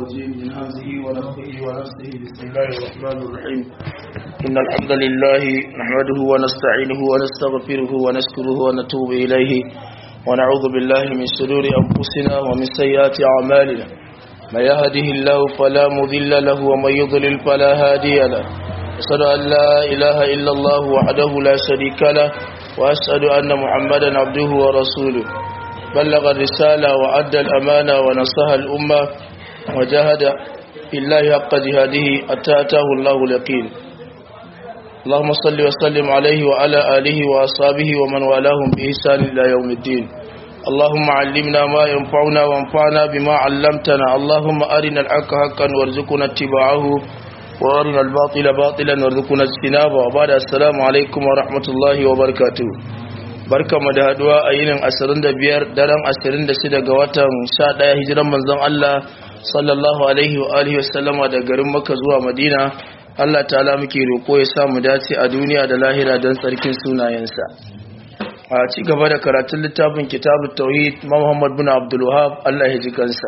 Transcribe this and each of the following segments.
الرجيم من همزه ونفخه ونفسه بسم الله الرحمن الرحيم إن الحمد لله نحمده ونستعينه ونستغفره ونشكره ونتوب إليه ونعوذ بالله من شرور أنفسنا ومن سيئات أعمالنا من يهده الله فلا مضل له ومن يضلل فلا هادي له أشهد أن لا إله إلا الله وحده لا شريك له وأشهد أن محمدا عبده ورسوله بلغ الرسالة وأدى الأمانة ونصح الأمة وجاهد في الله حق جهاده حتى أتاه الله اليقين اللهم صل وسلم عليه وعلى آله وأصحابه ومن والاهم بإحسان إلى يوم الدين اللهم علمنا ما ينفعنا وانفعنا بما علمتنا اللهم أرنا الحق حقا وارزقنا اتباعه وأرنا الباطل باطلا وارزقنا اجتنابه وبعد السلام عليكم ورحمة الله وبركاته barkamu da haduwa a yinin 25 daren 26 ga watan 11 hijiran manzon Allah sallallahu alaihi wa alihi wasallama da garin Makka zuwa Madina Allah ta'ala muke roko ya samu dace a duniya da lahira don tsarkin sunayensa a ci gaba da karatun littafin kitabut tauhid Muhammad bin Abdul Wahhab Allah ya ji kansa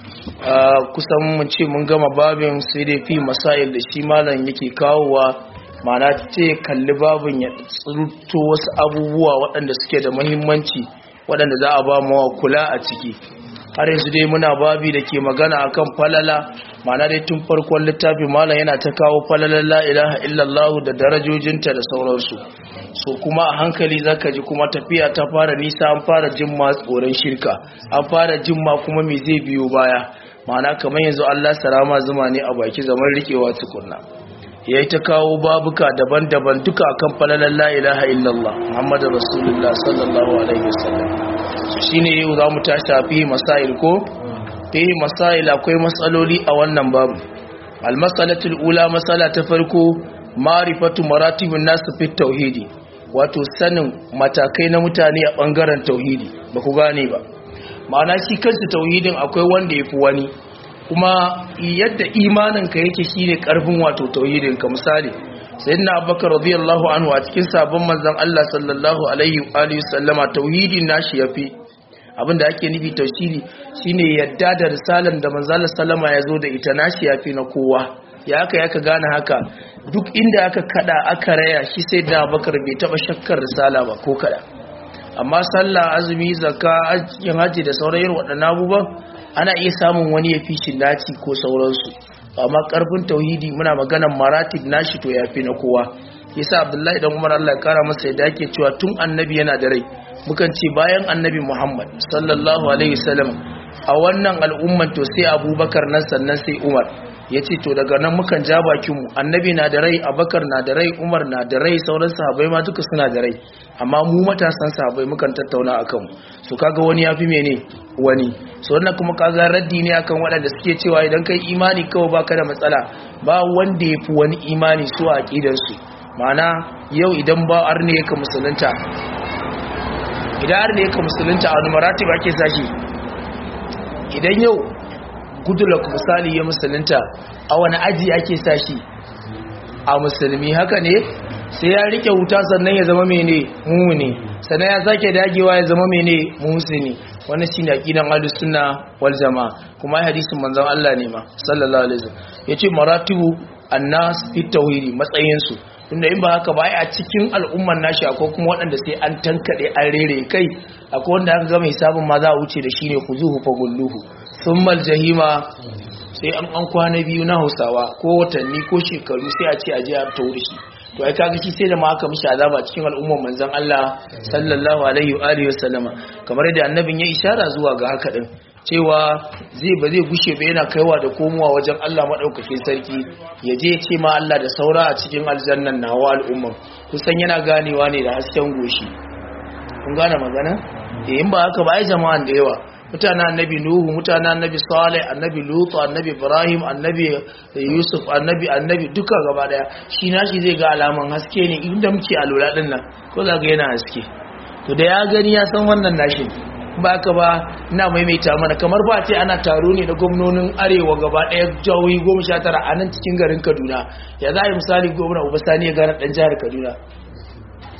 kusan mun ce mun gama babin sai dai fi masail da shi malam yake kawowa mana ce kalli babin ya tsirto wasu abubuwa waɗanda suke da mahimmanci waɗanda za a ba mawa kula a ciki har yanzu dai muna babi da ke magana akan falala mana dai tun farkon littafi malam yana ta kawo falalar la ilaha illallah da darajojinta da sauransu so kuma a hankali zaka ji kuma tafiya ta fara nisa an fara jin ma tsoron shirka an fara jin ma kuma me zai biyo baya mana kamar yanzu Allah sarama zuma ne a baki zaman rikewa tukunna ya yi ta kawo babuka daban-daban duka akan falalar la'ilaha illallah muhammadu rasulullah sallallahu alaihi wasallam su shi ne yau za mu ta shafi masail ko? fi masail akwai matsaloli a wannan babu almasalatul ula matsala ta farko marifatu maratibin nasu fi tauhidi wato sanin matakai na mutane a ɓangaren tauhidi ba ku gane ba ma'ana shi kansu tauhidin akwai wanda ya fi wani kuma yadda imaninka yake shine karfin wato tauhidinka misali sayyidina abubakar radiyallahu anhu a cikin sabon manzon Allah sallallahu alaihi wa alihi sallama tauhidin nashi yafi abinda ake nufi tauhidi shine yadda da risalan da manzon sallama ya zo da ita nashi yafi na kowa ya aka yaka gane haka duk inda aka kada aka raya shi sayyidina abubakar bai taba shakkar risala ba ko kada amma sallah azumi zakka yin haji da sauran irin waɗannan abubuwan ana iya samun wani ya fi shi naci ko sauransu amma karfin tauhidi muna maganan maratib nashi to yafi na kowa yasa abdullahi dan umar Allah ya kara masa yadda yake cewa tun annabi yana da rai mukan ce bayan annabi muhammad sallallahu alaihi wasallam a wannan al'umman to sai abubakar nan sannan sai umar ya ce to daga nan mukan ja bakinmu annabi na da rai abakar na da rai umar na da rai sauran sahabai ma duka suna da rai amma mu matasan sahabai mukan tattauna a kanmu su kaga wani ya fi mene wani so wannan kuma kaga raddi ne akan waɗanda suke cewa idan kai imani kawai baka da matsala ba wanda ya fi wani imani su a aƙidarsu ma'ana yau idan ba arne ya ka musulunta idan arne ya ka musulunta a wani maratib ake sashi idan yau gudulak misali ya musulunta a wani aji ake sashi a musulmi haka ne sai ya rike wuta sannan ya zama mene mumuni sannan ya sake dagewa ya zama mene muhsini wannan shine aqidan ahlus sunna wal jamaa kuma hadisin manzon Allah ne ma sallallahu alaihi wasallam yace maratibu annas fi tauhidi matsayin su tunda in ba haka ba a cikin al'umman nashi akwai kuma waɗanda sai an tankade an rere kai akwai wanda aka ga mai sabon ma za a wuce da shine khuzuhu fa gulluhu thumma jahima sai an an kwana biyu na Hausawa ko watanni ko shekaru sai a ce a je a tauri shi to ai kaga shi sai da ma aka mishi azaba cikin al'ummar manzon Allah sallallahu alaihi wa alihi wasallama kamar da annabin ya ishara zuwa ga haka din cewa zai ba zai gushe ba yana kaiwa da komowa wajen Allah madaukakin sarki ya je ya ce ma Allah da saura a cikin aljannan nawa al'umman kusan yana ganewa ne da hasken goshi kun gane magana eh in ba haka ba ai jama'an da yawa mutanen annabi nuhu mutanen annabi salih annabi lutu annabi ibrahim annabi yusuf annabi annabi duka gaba daya shi nashi zai ga alaman haske ne inda muke a lura din nan ko za ga yana haske to da ya gani ya san wannan nashi ba ka ba ina maimaita mana kamar ba ce ana taro ne da gwamnonin arewa gaba daya jihohi goma sha tara a nan cikin garin kaduna ya za a yi misali gwamna ubasani ya gane dan jihar kaduna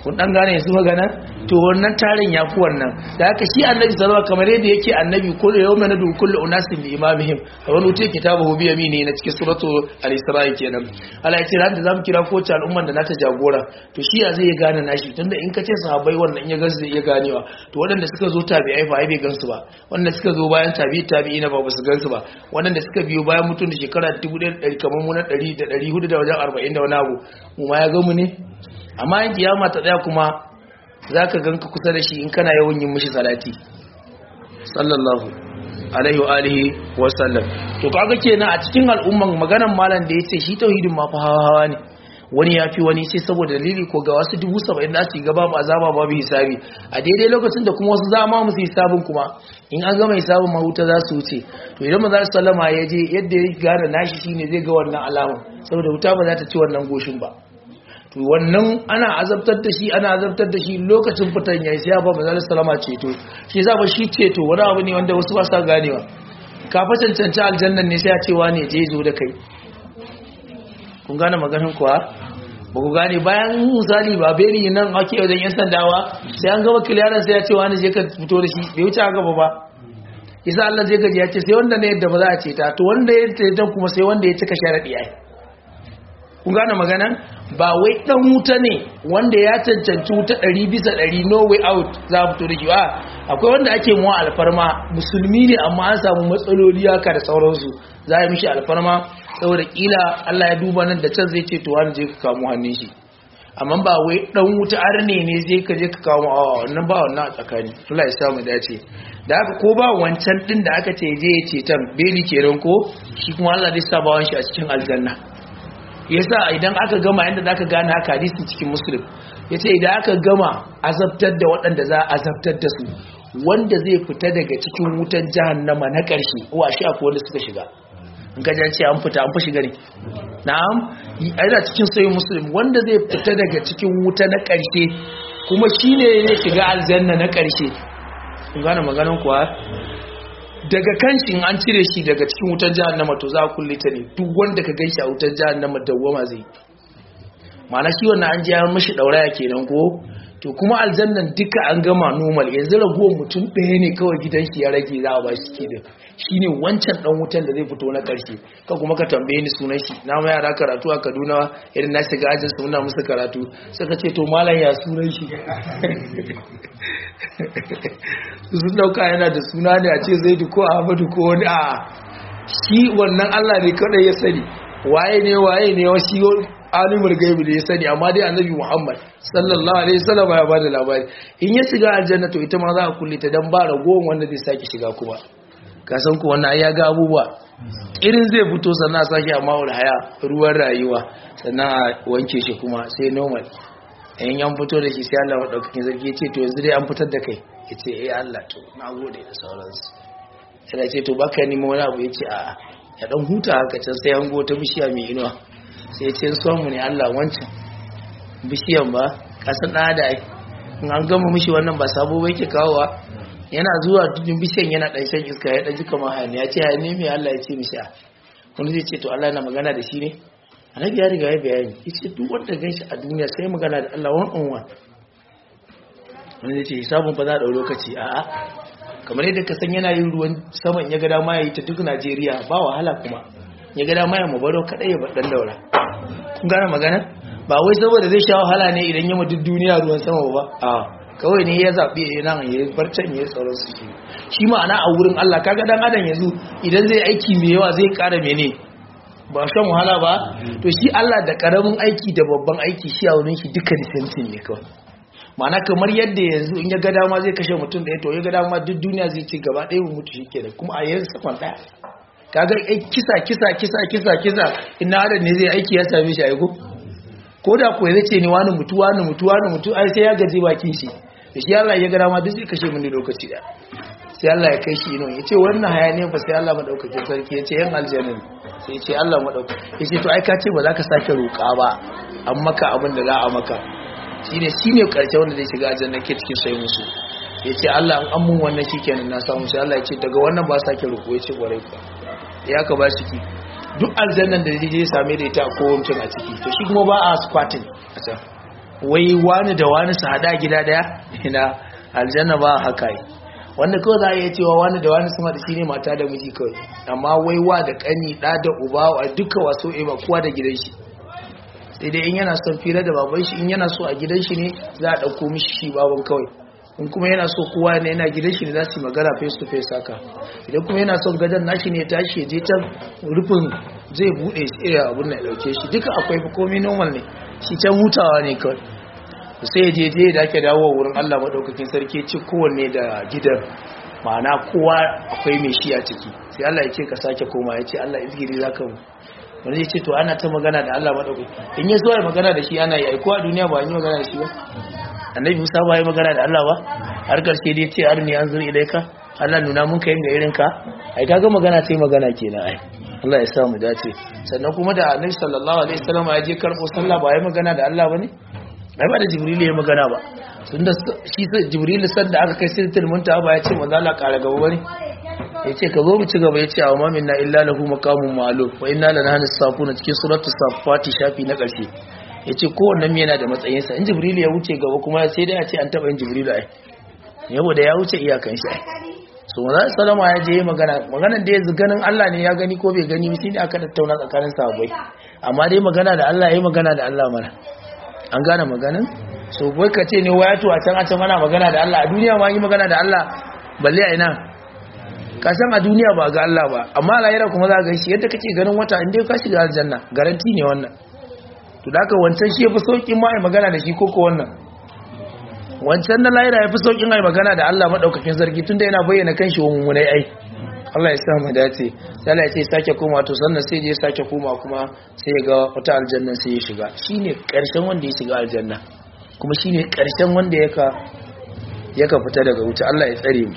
kun dan gane su magana to wannan tarin ya fi wannan da haka shi annabi sallallahu kamar yadda yake annabi kullu yawma nadu kullu unasin bi imamihim a wani wuce kitabahu bi yamini na cikin suratu al-isra'i kenan Allah ya ce ran da zamu kira ko ta al'umman da nata jagora to shi ya zai gane nashi tunda in ka ce sahabbai wannan in ya gansu zai iya ganewa to waɗanda suka zo tabi'ai fa ai bai gansu ba waɗanda suka zo bayan tabi'i tabi'i na ba ba su gansu ba waɗanda suka biyo bayan mutum da shekara 1100 kamar mu na 100 da 400 da wajen 40 da wani abu mu ma ya ga mu ne amma in kiyama ta tsaya kuma za ka ganka kusa da shi in kana yawan yin mishi salati sallallahu alaihi wa alihi wa sallam to kaga kenan a cikin al'umman maganan malam da yace shi tauhidin ma fa hawa hawa ne wani ya fi wani sai saboda dalili ko ga wasu dubu saba'in da su gaba ba azaba babu hisabi a daidai lokacin da kuma wasu zama musu hisabin kuma in an gama hisabin mahuta za su wuce to idan maza su sallama ya je yadda ya gane nashi shine zai ga wannan alamun saboda wuta ba za ta ci wannan goshin ba to wannan ana azabtar da shi ana azabtar da shi lokacin fitan yayi sai ba manzo sallama ceto shi yasa ba shi ceto wani abu ne wanda wasu ba sa ganewa ka fa cancanta aljannan ne sai ya ce wane je zo da kai kun gane maganin kuwa ba ku gane bayan misali ba beri nan ake wajen yan sandawa sai an gama kiliyaran sai ya ce wani je ka fito da shi bai wuce haka ba ba isa Allah zai gaji ya ce sai wanda ne yadda ba za a ce ta to wanda ya ce kuma sai wanda ya cika sharaɗi ai kun gane maganan ba wai dan wuta ne wanda ya cancanci wuta ɗari bisa ɗari no way out za a fito da shi ba akwai wanda ake muwa alfarma musulmi ne amma an samu matsaloli haka da sauransu za a yi mishi alfarma saboda kila Allah ya duba nan da can zai ce to wani je ka kamo hannun shi amma ba wai dan wuta arne ne zai ka je ka kamo a wannan ba wannan a tsakani Allah ya sa mu dace da haka ko ba wancan din da aka ce je ya ce tan beli kenan ko shi kuma Allah zai sa bawan shi a cikin aljanna yasa idan aka gama yadda zaka gane haka hadisi cikin muslim yace idan aka gama azabtar da waɗanda za a azabtar da su wanda zai fita daga cikin wutan jahannama na ƙarshe wa shi akwai wanda suka shiga in ka ce an fita an fi shiga ne na'am yana cikin sayin muslim wanda zai fita daga cikin wuta na ƙarshe kuma shine ne shiga aljanna na ƙarshe kun gane maganan kuwa daga kanshin an cire shi daga cikin wutar jahannama to za a kulle ta ne duk wanda ka ganshi a wutar jahannama dawwama zai mana shi wannan an ji ya mashi dauraya kenan ko to kuma aljannan duka an gama normal yanzu ragowar mutum ɗaya ne kawai gidan shi ya rage za a ba shi kenan shine wancan dan wutan da zai fito na karshe ka kuma ka tambaye ni sunan shi na ma yara karatu a Kaduna irin na shiga ajin su muna musu karatu suka ce to malam ya sunan shi sun dauka yana da suna ne a ce Zaidu ko Ahmadu ko wani a shi wannan Allah ne kadai ya sani waye ne waye ne wa shi alimul gaibi da ya sani amma dai annabi Muhammad sallallahu alaihi wasallam ya bada labari in ya shiga aljanna to ita ma za a kulle ta dan ba ragowar wanda zai sake shiga kuma kasan ku wannan ya ga abubuwa irin zai fito sannan a sake a mawar haya ruwan rayuwa sannan a wanke shi kuma sai normal in yan fito da shi sai Allah maɗaukakin zargi ce to yanzu dai an fitar da kai ya ce eh Allah to na gode da sauransu sai ce to baka nima wani abu ya ce a ya dan huta haka can sai an go ta bishiya mai inuwa sai ce son mu ne Allah wancan bishiyan ba kasan ɗaya da in an gama mishi wannan ba sabo ba yake kawowa yana zuwa dukkan bishiyan yana dan shan iska ya dan ji kamar hayani ya ce hayani mai Allah ya ce mishi wani zai ce to Allah na magana da shi ne annabi ya riga ya bayani yace duk wanda ganshi a duniya sai magana da Allah one on one wani zai ce hisabun fa za a dau lokaci a'a kamar yadda ka san yana yin ruwan saman ya ga dama ya yi ta duk Najeriya ba wahala kuma ya ga dama ya mubaro kadai ya baɗan daura kun gane magana ba wai saboda zai sha wahala ne idan ya duk duniya ruwan sama ba a kawai ne ya zaɓi ya nan ya barcan ya tsaron su shi shi ma'ana a wurin Allah kaga dan adam yanzu idan zai aiki mai yawa zai ƙara mene ba shan wahala ba to shi Allah da ƙaramin aiki da babban aiki shi a wurin shi duka disentin ne kawai ma'ana kamar yadda yanzu in ya ga dama zai kashe mutum da ya to ya ga dama duk duniya zai ci gaba ɗaya mutu shi kenan kuma a yanzu sakon ɗaya kaga kisa kisa kisa kisa kisa ina adam ne zai aiki ya same shi aiko ko da kuwa zai ce ni wani mutu wani mutu wani mutu ai sai ya gaji bakin shi da shi Allah ya ga dama duk zai kashe mun lokaci da sai Allah ya kai shi ino ya ce wannan hayaniya fa sai Allah madaukakin sarki ya ce yan aljanna sai ya ce Allah madaukakin ya ce to ai ka ce ba za ka sake roƙa ba an maka abin da za a maka shine shine karshe wanda zai shiga aljanna ke cikin sai musu ya ce Allah an mun wannan shikenan na samu sai Allah ya ce daga wannan ba sake roƙo ya ce gwarai ka ya ka ba ciki duk aljannan da zai je same da ita ko mutum a ciki to shi kuma ba a squatting a can wai wani da wani su hada gida daya ina aljanna ba haka yi wanda kawai za a iya cewa wani da wani sama da shi ne mata da miji kawai amma wai wa da kani da da uba a duka waso ba kowa da gidan shi sai dai in yana son fira da baban shi in yana so a gidan shi ne za a ɗauko mishi shi baban kawai in kuma yana so kowa ne yana gidan shi ne za su yi magana face to face haka idan kuma yana son gadon nashi ne tashi ya je can rufin zai buɗe irin abun na ɗauke shi duka akwai komai normal ne shi can hutawa ne kawai sai ya je je da ake dawo wurin Allah madaukakin sarki ci kowanne da gidan ma'ana kowa akwai mai shi a ciki sai Allah ya ce ka sake koma ya ce Allah izgiri zaka mu wani ya ce to ana ta magana da Allah maɗaukaki in ya zo ya magana da shi ana yi aiko a duniya ba an yi magana da shi ba annabi musa ba ya magana da Allah ba har karshe dai ce arni an zo ilaika Allah nuna mun kai ga irin ka ai kaga magana sai magana kenan ai Allah ya sa mu dace sannan kuma da annabi sallallahu alaihi wasallam ya je karbo sallah ba ya magana da Allah bane ai ba da jibril ya magana ba tunda shi jibril san da aka kai sirtul muntaha ba ya ce manzo Allah kara gaba bane ya ce ka zo mu ci gaba ya ce a wa minna illa lahu maqamun ma'lum wa inna lana safuna cikin suratul safati shafi na ƙarshe ya ce kowannen yana da matsayinsa in jibril ya wuce gaba kuma sai dai a ce an taɓa yin jibril ai yabo da ya wuce iyakan shi so maza salama ya je magana maganan da ya ganin Allah ne ya gani ko bai gani shi ne aka tattauna tsakanin sahabbai amma dai magana da Allah ya magana da Allah mana an gane maganin so bai ka ce ne waya to a can a can mana magana da Allah a duniya ma yi magana da Allah balle a ina ka san a duniya ba ga Allah ba amma lahira kuma za ga shi yadda kake ganin wata inda ka shiga aljanna garanti ne wannan to da haka wancan shi yafi saukin ma ai magana da shi ko ko wannan wancan na lahira yafi saukin ai magana da Allah madaukakin sarki tunda yana bayyana kanshi wa mummunai ai Allah ya sa mu dace sai Allah ya ce sake koma to sannan sai je sake koma kuma sai ya ga wata aljanna sai ya shiga shine karshen wanda ya shiga aljanna kuma shine karshen wanda yaka yaka fita daga wuta Allah ya tsare mu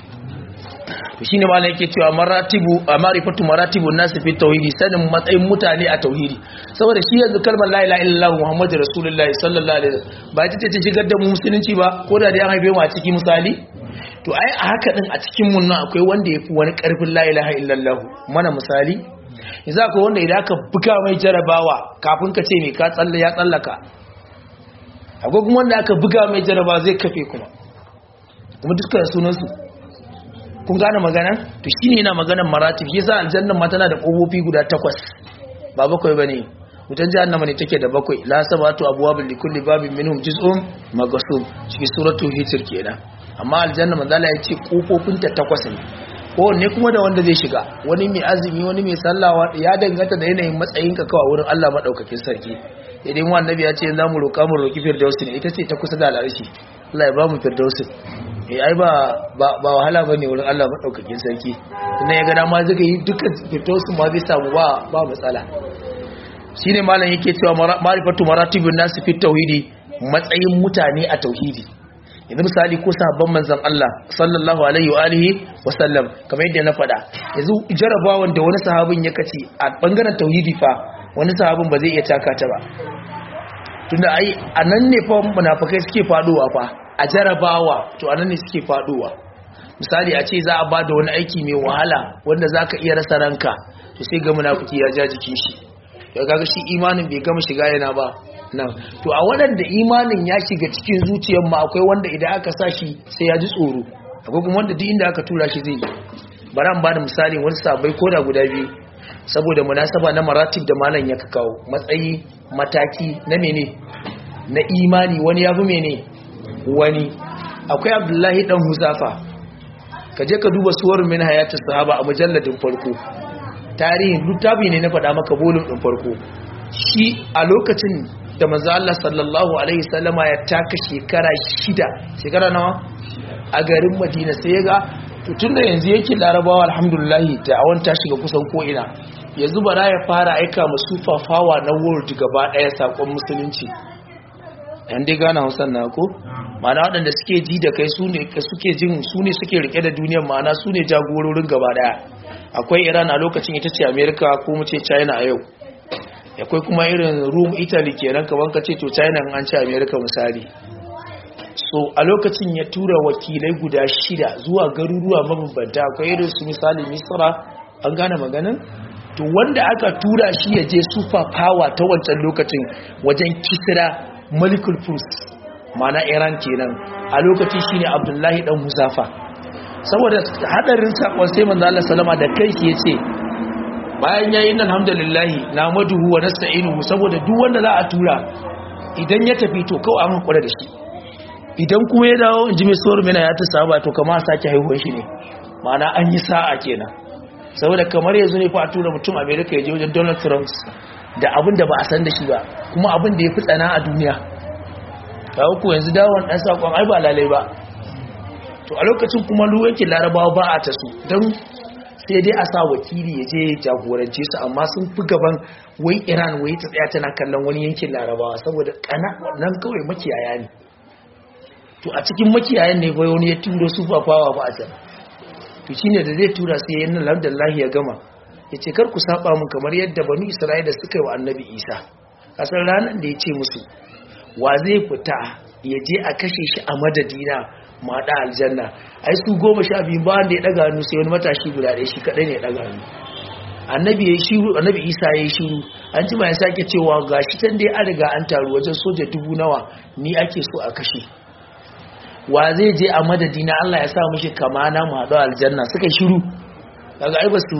to shine ma yake cewa maratibu marifatu maratibun nas fi tauhidi sanin matsayin mutane a tauhidi saboda shi yanzu kalmar la ilaha illallah muhammadu rasulullahi sallallahu alaihi wasallam ba ita ce shigar da mu musulunci ba ko da dai an haife mu a ciki misali to ai a haka din a cikin mun nan akwai wanda yafi wani karfin la ilaha illallah mana misali yanzu akwai wanda idan aka buga mai jarabawa kafin ka ce me ka tsalle ya tsallaka akwai kuma wanda aka buga mai jarabawa zai kafe kuma kuma dukkan sunan su kun gane magana to shine yana maganar maratib yasa aljanna ma tana da kofofi guda takwas ba bakwai bane wutan jahannama ne take da bakwai la sabatu abwabul likulli babin minhum juz'un maghsub cikin suratul hijr kenan amma aljanna manzala ya ce kofofin ta takwas ne kowanne kuma da wanda zai shiga wani mai azumi wani mai sallawa ya danganta da yanayin matsayin ka kawai wurin Allah madaukakin sarki idan mu annabi ya ce za mu roƙa mu roƙi firdausi ne ita ce ta kusa da al'arshi Allah ya ba mu firdausi eh ai ba ba wahala bane wurin Allah madaukakin sarki sannan ya ga dama zaka yi duka firdausi ma zai samu ba ba matsala shine malam yake cewa ma'rifatu maratibun nas fi tauhidi matsayin mutane a tauhidi yanzu misali ko sahabban manzon Allah sallallahu alaihi wa alihi wa sallam kamar yadda na faɗa yanzu jarabawan da wani sahabin ya kace a bangaren tauhidi fa wani sahabin ba zai iya taka ta ba tunda ai anan ne fa munafikai suke faduwa fa a jarabawa to anan ne suke faduwa misali a ce za a bada wani aiki mai wahala wanda zaka iya rasa ranka to sai ga munafiki ya ja jikin shi ya kaga shi imanin bai gama shiga yana ba nan to a waɗanda imanin ya shiga cikin zuciyar ma akwai wanda idan aka sa shi sai ya ji tsoro akwai kuma wanda duk inda aka tura shi zai yi bari an ba da misali wani sabai koda guda biyu saboda munasaba na maratib da malam ya kawo matsayi mataki na mene na imani wani ya fi mene wani akwai abdullahi dan huzafa ka je ka duba suwar min hayatus sahaba a mujalladin farko tarihin littafi ne na faɗa maka bolin ɗin farko shi a lokacin da manzo Allah sallallahu alaihi sallama ya taka shekara shida shekara nawa a garin Madina sai ya ga tun da yanzu yake larabawa alhamdulillah ta awon ta shiga kusan ko ina yanzu bara ya fara aika musu fafawa na world gaba ɗaya sakon musulunci yan dai gana hausan na ko ma'ana waɗanda suke ji da kai su ne suke jin su ne suke rike da duniyar ma'ana su ne jagororin gaba ɗaya akwai iran a lokacin ita ce america ko mu ce china a yau akwai kuma irin room italy kenan kaman ka ce to china an ce america misali so a lokacin ya tura wakilai guda shida zuwa garuruwa mabambanta akwai irin su misali misra an gane maganin to wanda aka tura shi ya je super power ta wancan lokacin wajen kisira molecule foods mana iran kenan a lokaci shine abdullahi dan huzafa saboda hadarin sakon sai manzo Allah sallama da kai shi yace bayan yayin alhamdulillah na maduhu wa nasta'inuhu saboda duk wanda za a tura idan ya tafi to kawai an hakura da shi idan kuma ya dawo in ji mai tsohon mina ya ta saba to kama sake haihuwar shi ne ma'ana an yi sa'a kenan saboda kamar yanzu ne fa a tura mutum america ya je wajen donald trump da abin da ba a san da shi ba kuma abin da ya fi tsana a duniya ta uku yanzu dawon ɗan saƙon ai ba lalai ba to a lokacin kuma yankin larabawa ba a ta su don sai dai a sa wakili ya je jagorance su amma sun fi gaban wai iran wai ta tsaya tana kallon wani yankin larabawa saboda kana nan kawai makiyaya ne to a cikin makiyayan ne bai wani ya turo su fafawa ba a can to shine da zai tura sai yayin nan alhamdulillah ya gama yace kar ku saba mun kamar yadda banu isra'ila suka yi wa annabi isa kasar ranar da ya ce musu wa zai fita ya je a kashe shi a madadina ma da aljanna ai su goma sha biyu ba wanda ya daga hannu sai wani matashi guda ɗaya shi kadai ne ya daga hannu annabi ya shiru annabi isa ya yi shiru an ji ya sake cewa gashi tan dai an riga an taru wajen soja dubu nawa ni ake so a kashe wa zai je a madadi na Allah ya sa mishi kama na mu haɗu aljanna suka shiru daga ai ba su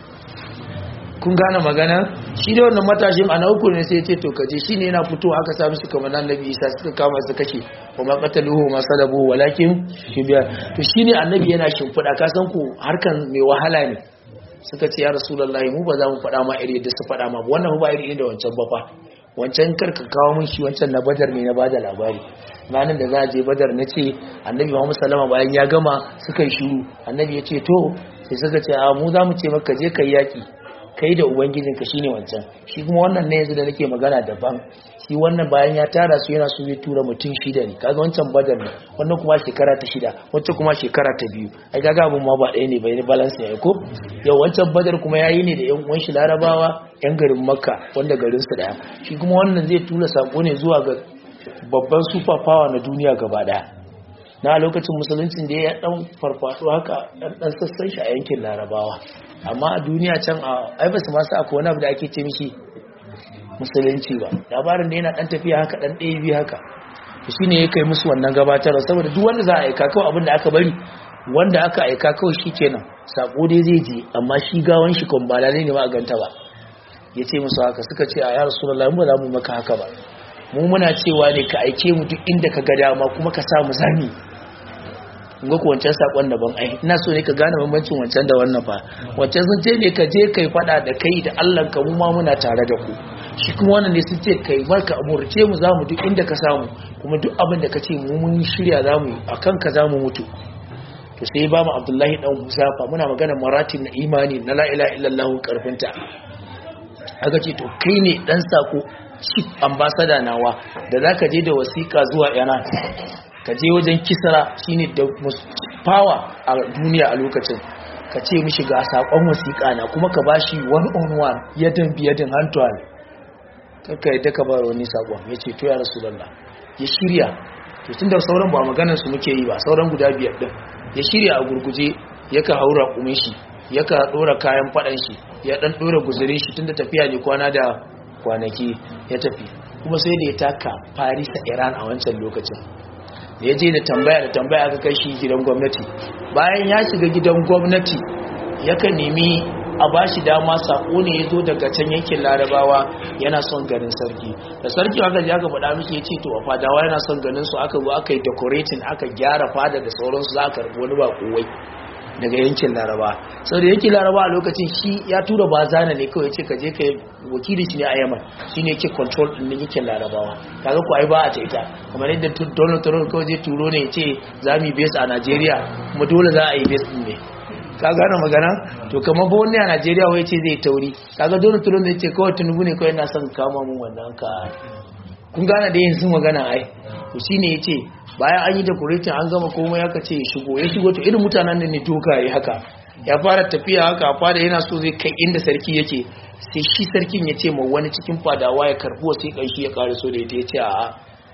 kun gane magana shi da wannan matashin ana uku ne sai ya ce to kaje shi ne yana fito aka sa mishi kama na annabi isa suka kama su kashe wa ma qataluhu ma salabu walakin shibiya to shine annabi yana shimfiɗa ka san ku harkan mai wahala ne suka ce ya rasulullahi mu ba za mu faɗa ma iri yadda su faɗa ma wannan ba iri da wancan ba fa wancan karka kawo mun shi wancan na badar ne na bada labari ranar da za a je badar na ce annabi muhammad salama bayan ya gama suka yi shiru annabi ya ce to sai suka ce a mu za mu ce maka je kai yaki kai da ubangijinka shine wancan shi kuma wannan ne yanzu da nake magana daban shi wannan bayan ya tara su yana so ya tura mutum shida ne kaga wancan badar ne wannan kuma shekara ta shida wancan kuma shekara ta biyu ai kaga abun ma ba ɗaya ne bai balance ne ko yau wancan badar kuma yayi ne da yan uwan shi larabawa yan garin makka wanda garin su daya shi kuma wannan zai tura sako ne zuwa ga babban super power na duniya gaba daya na lokacin musuluncin da ya dan farfado haka dan sassan shi a yankin larabawa amma a duniya can a aibasa masu akwai wani abu da ake ce mishi musulunci ba labarin da yana dan tafiya haka dan ɗaya biyu haka shi ne ya kai musu wannan gabatarwa saboda duk wanda za a aika kawai abin da aka bari wanda aka aika kawai shi kenan sako dai zai je amma shi gawan shi kan ba lalai ne ba a ganta ba ya ce musu haka suka ce a ya rasulullah mu ba za mu maka haka ba mu muna cewa ne ka aike mu duk inda ka ga dama kuma ka sa mu zami ga ku wancan sakon daban ai ina so ne ka gane bambancin wancan da wannan fa wancan sun ce ne ka je kai fada da kai da Allah ka mu ma muna tare da ku shi kuma wannan ne sun ce kai barka amurce mu zamu duk inda ka samu kuma duk abin da ka ce mu mun shirya zamu yi akan ka zamu mutu to sai ba mu Abdullahi dan Husafa muna magana maratib na imani na la ilaha illallah karfinta aka ce to kai ne dan sako chief ambassador nawa da zaka je da wasiƙa zuwa Iran ka je wajen kisra shine da power a duniya a lokacin ka ce mishi ga sakon wasiƙa na kuma ka bashi one on one yadan biyadin hand to hand kaka yadda ka ba wani sakon ya ce to ya rasulullah ya shirya to tunda sauran ba maganar su muke yi ba sauran guda biyar din ya shirya a gurguje yaka haura kumin shi yaka dora kayan fadan shi ya dan dora guzurin shi tunda tafiya ne kwana da kwanaki ya tafi kuma sai da ya taka Paris a Iran a wancan lokacin da ya je da tambaya da tambaya aka kai shi gidan gwamnati bayan ya shiga gidan gwamnati yakan nemi a ba shi dama sako ne ya zo daga can yankin larabawa yana son ganin sarki da sarki aka ji aka faɗa miki ya ce to a fadawa yana son ganin su aka zo aka yi decorating aka gyara fada da sauransu za a karɓi wani ba kowai daga yankin laraba sau da yankin laraba a lokacin shi ya tura ba zana ne kawai ce ka je ka wakili shi ne a yaman shi ne ke control ɗin yankin larabawa kaga ku ai ba a ita kamar yadda donald trump kawai zai turo ne ya ce za mu yi base a nigeria kuma dole za a yi base ɗin ne ka gane magana to kamar ba wani a nigeria wai ce zai tauri kaga donald trump zai ce kawai tunubu ne kawai na son kama mun wannan ka kun gane da yanzu magana ai to shine ya ce bayan an yi decorating an gama komai aka ce ya shigo ya shigo to irin mutanen da ne dogaye haka ya fara tafiya haka fada yana so zai kai inda sarki yake sai shi sarkin ya ce ma wani cikin fadawa ya karbi wasu shi ya kare so da ita ya ce a'a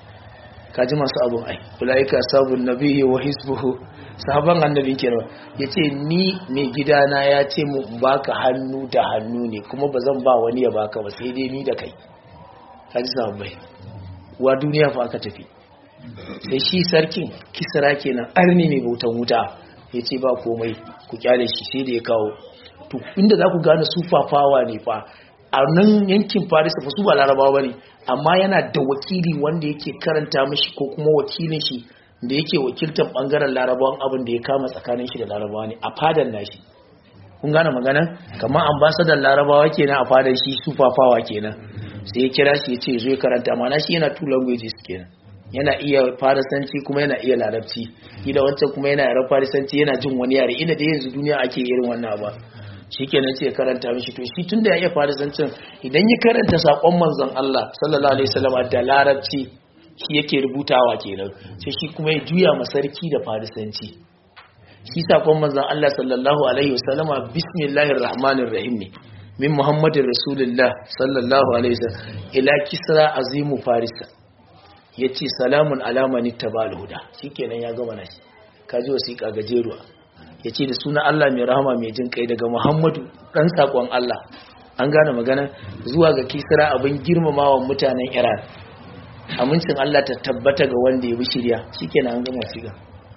ka ji masu abun ai ulaika sabun nabiyyi wa hisbuhu sahaban annabi kenan ya ce ni mai gidana ya ce mu baka hannu da hannu ne kuma ba zan ba wani ya baka ba sai dai ni da kai ka ji sahabbai wa duniya fa aka tafi sai shi sarkin kisra kenan arni ne bautan wuta ya ce ba komai ku kyale shi sai da ya kawo to inda za ku gane su fafawa ne fa a nan yankin paris fa su ba larabawa ba ne amma yana da wakili wanda yake karanta mishi ko kuma wakilin shi da yake wakiltar bangaren larabawan abin da ya kama tsakanin shi da larabawa ne a fadan nashi kun gane magana kamar ambasadar larabawa kenan a fadan shi su fafawa kenan sai ya kira shi ya ce zo ya karanta mana shi yana two languages kenan yana iya farisanci kuma yana iya larabci gida wancan kuma yana yaran farisanci yana jin wani yare ina da yanzu duniya ake irin wannan ba shi kenan ce karanta mishi to shi tunda ya iya farisancin idan ya karanta sakon manzon Allah sallallahu alaihi wasallam da larabci shi yake rubutawa kenan sai shi kuma ya juya ma sarki da farisanci shi sakon manzon Allah sallallahu alaihi wasallama bismillahir rahmanir rahim ne min muhammadin rasulullah sallallahu alaihi wasallam ila kisra azimu farisa yace salamun alamani tabal huda shikenan ya gama nashi kaji wasiƙa gajeruwa yace da sunan Allah mai rahama mai jin kai daga muhammadu dan sakon Allah an gane magana zuwa ga kisra abin girmamawa mutanen iran amincin Allah ta tabbata ga wanda ya bi shirya shikenan an gama wasiƙa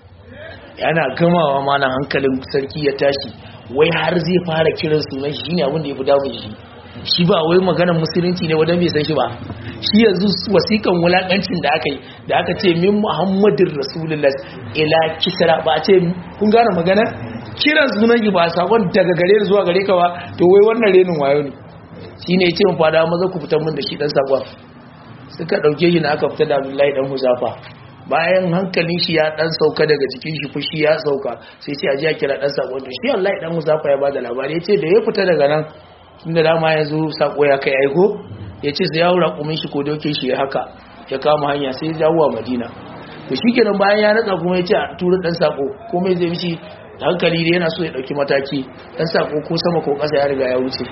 yana gamawa malam hankalin sarki ya tashi wai har zai fara kiran sunan shi ne abin da ya fi damun shi shi ba wai maganar musulunci ne wadda bai san shi ba shi yanzu wasikan wulakancin da aka yi da aka ce min muhammadin rasulullah ila kisra ba a ce kun gane magana kiran sunan shi ba sakon daga gare zuwa gare ka ba to wai wannan renin wayo ne shi ne ya ce mu fada maza ku fitar min da shi dan sakon suka dauke shi na aka fita da abdullahi dan huzafa bayan hankalin shi ya dan sauka daga jikin shi fushi ya sauka sai ce aje a kira dan sako to shi wallahi dan Musafa ya bada labari yace da ya fita daga nan tunda dama yanzu sako ya kai aiko yace sai ya hura kumin shi ko doke shi ya haka ya kama hanya sai ya jawo Madina to shikenan bayan ya natsa kuma yace a tura dan sako komai zai mishi hankali da yana so ya dauki mataki dan sako ko sama ko kasa ya riga ya wuce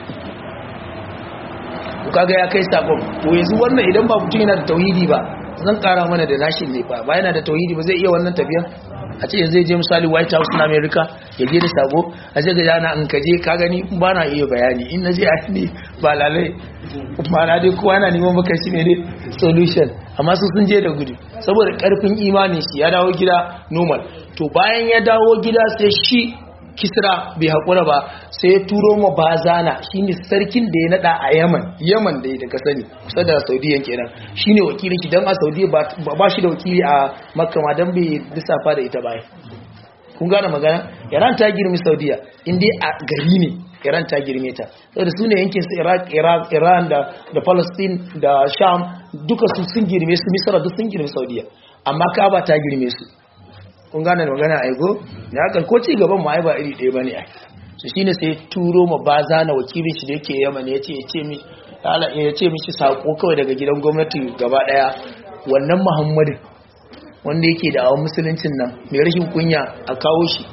kaga ya kai sakon to yanzu wannan idan ba mutum yana da tauhidi ba zan kara mana da nashin ne fa ba yana da tauhidi ba zai iya wannan tafiya a ce zai je misali white house na america ya je da sabo a ce ga jana in ka je ka gani ba na iya bayani in na je a ne ba lalai ba na dai kowa yana neman maka shi ne solution amma su sun je da gudu saboda karfin imanin shi ya dawo gida normal to bayan ya dawo gida sai shi kisra bai haƙura ba sai ya turo ma bazana shine sarkin da ya nada a yaman yaman da ya daga sani kusa da saudiya kenan shine wakilin shi don a saudiya ba shi da wakili a makka ma don bai lissafa da ita baya kun gane magana iran ta girmi saudiya inda a gari ne iran ta girme ta saboda su ne yankin su iraq iran da da palestine da sham duka su sun girme su misra duk sun girme saudiya amma kaba ta girme su kun gane magana aiko da haka ko ci gaban ma ai ba iri ɗaya bane ai so shine sai turo ma baza na wakilin shi da yake Yaman ya ce ya ce mi ya ce mishi sako kawai daga gidan gwamnati gaba daya wannan Muhammadin wanda yake da awon musuluncin nan mai rashin kunya a kawo shi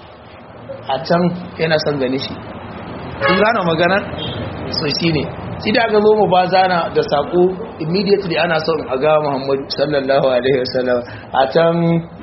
a can yana son gane shi kun gane magana so shine shi da aka zo mu baza na da sako immediately ana son a ga Muhammadu sallallahu alaihi wasallam a can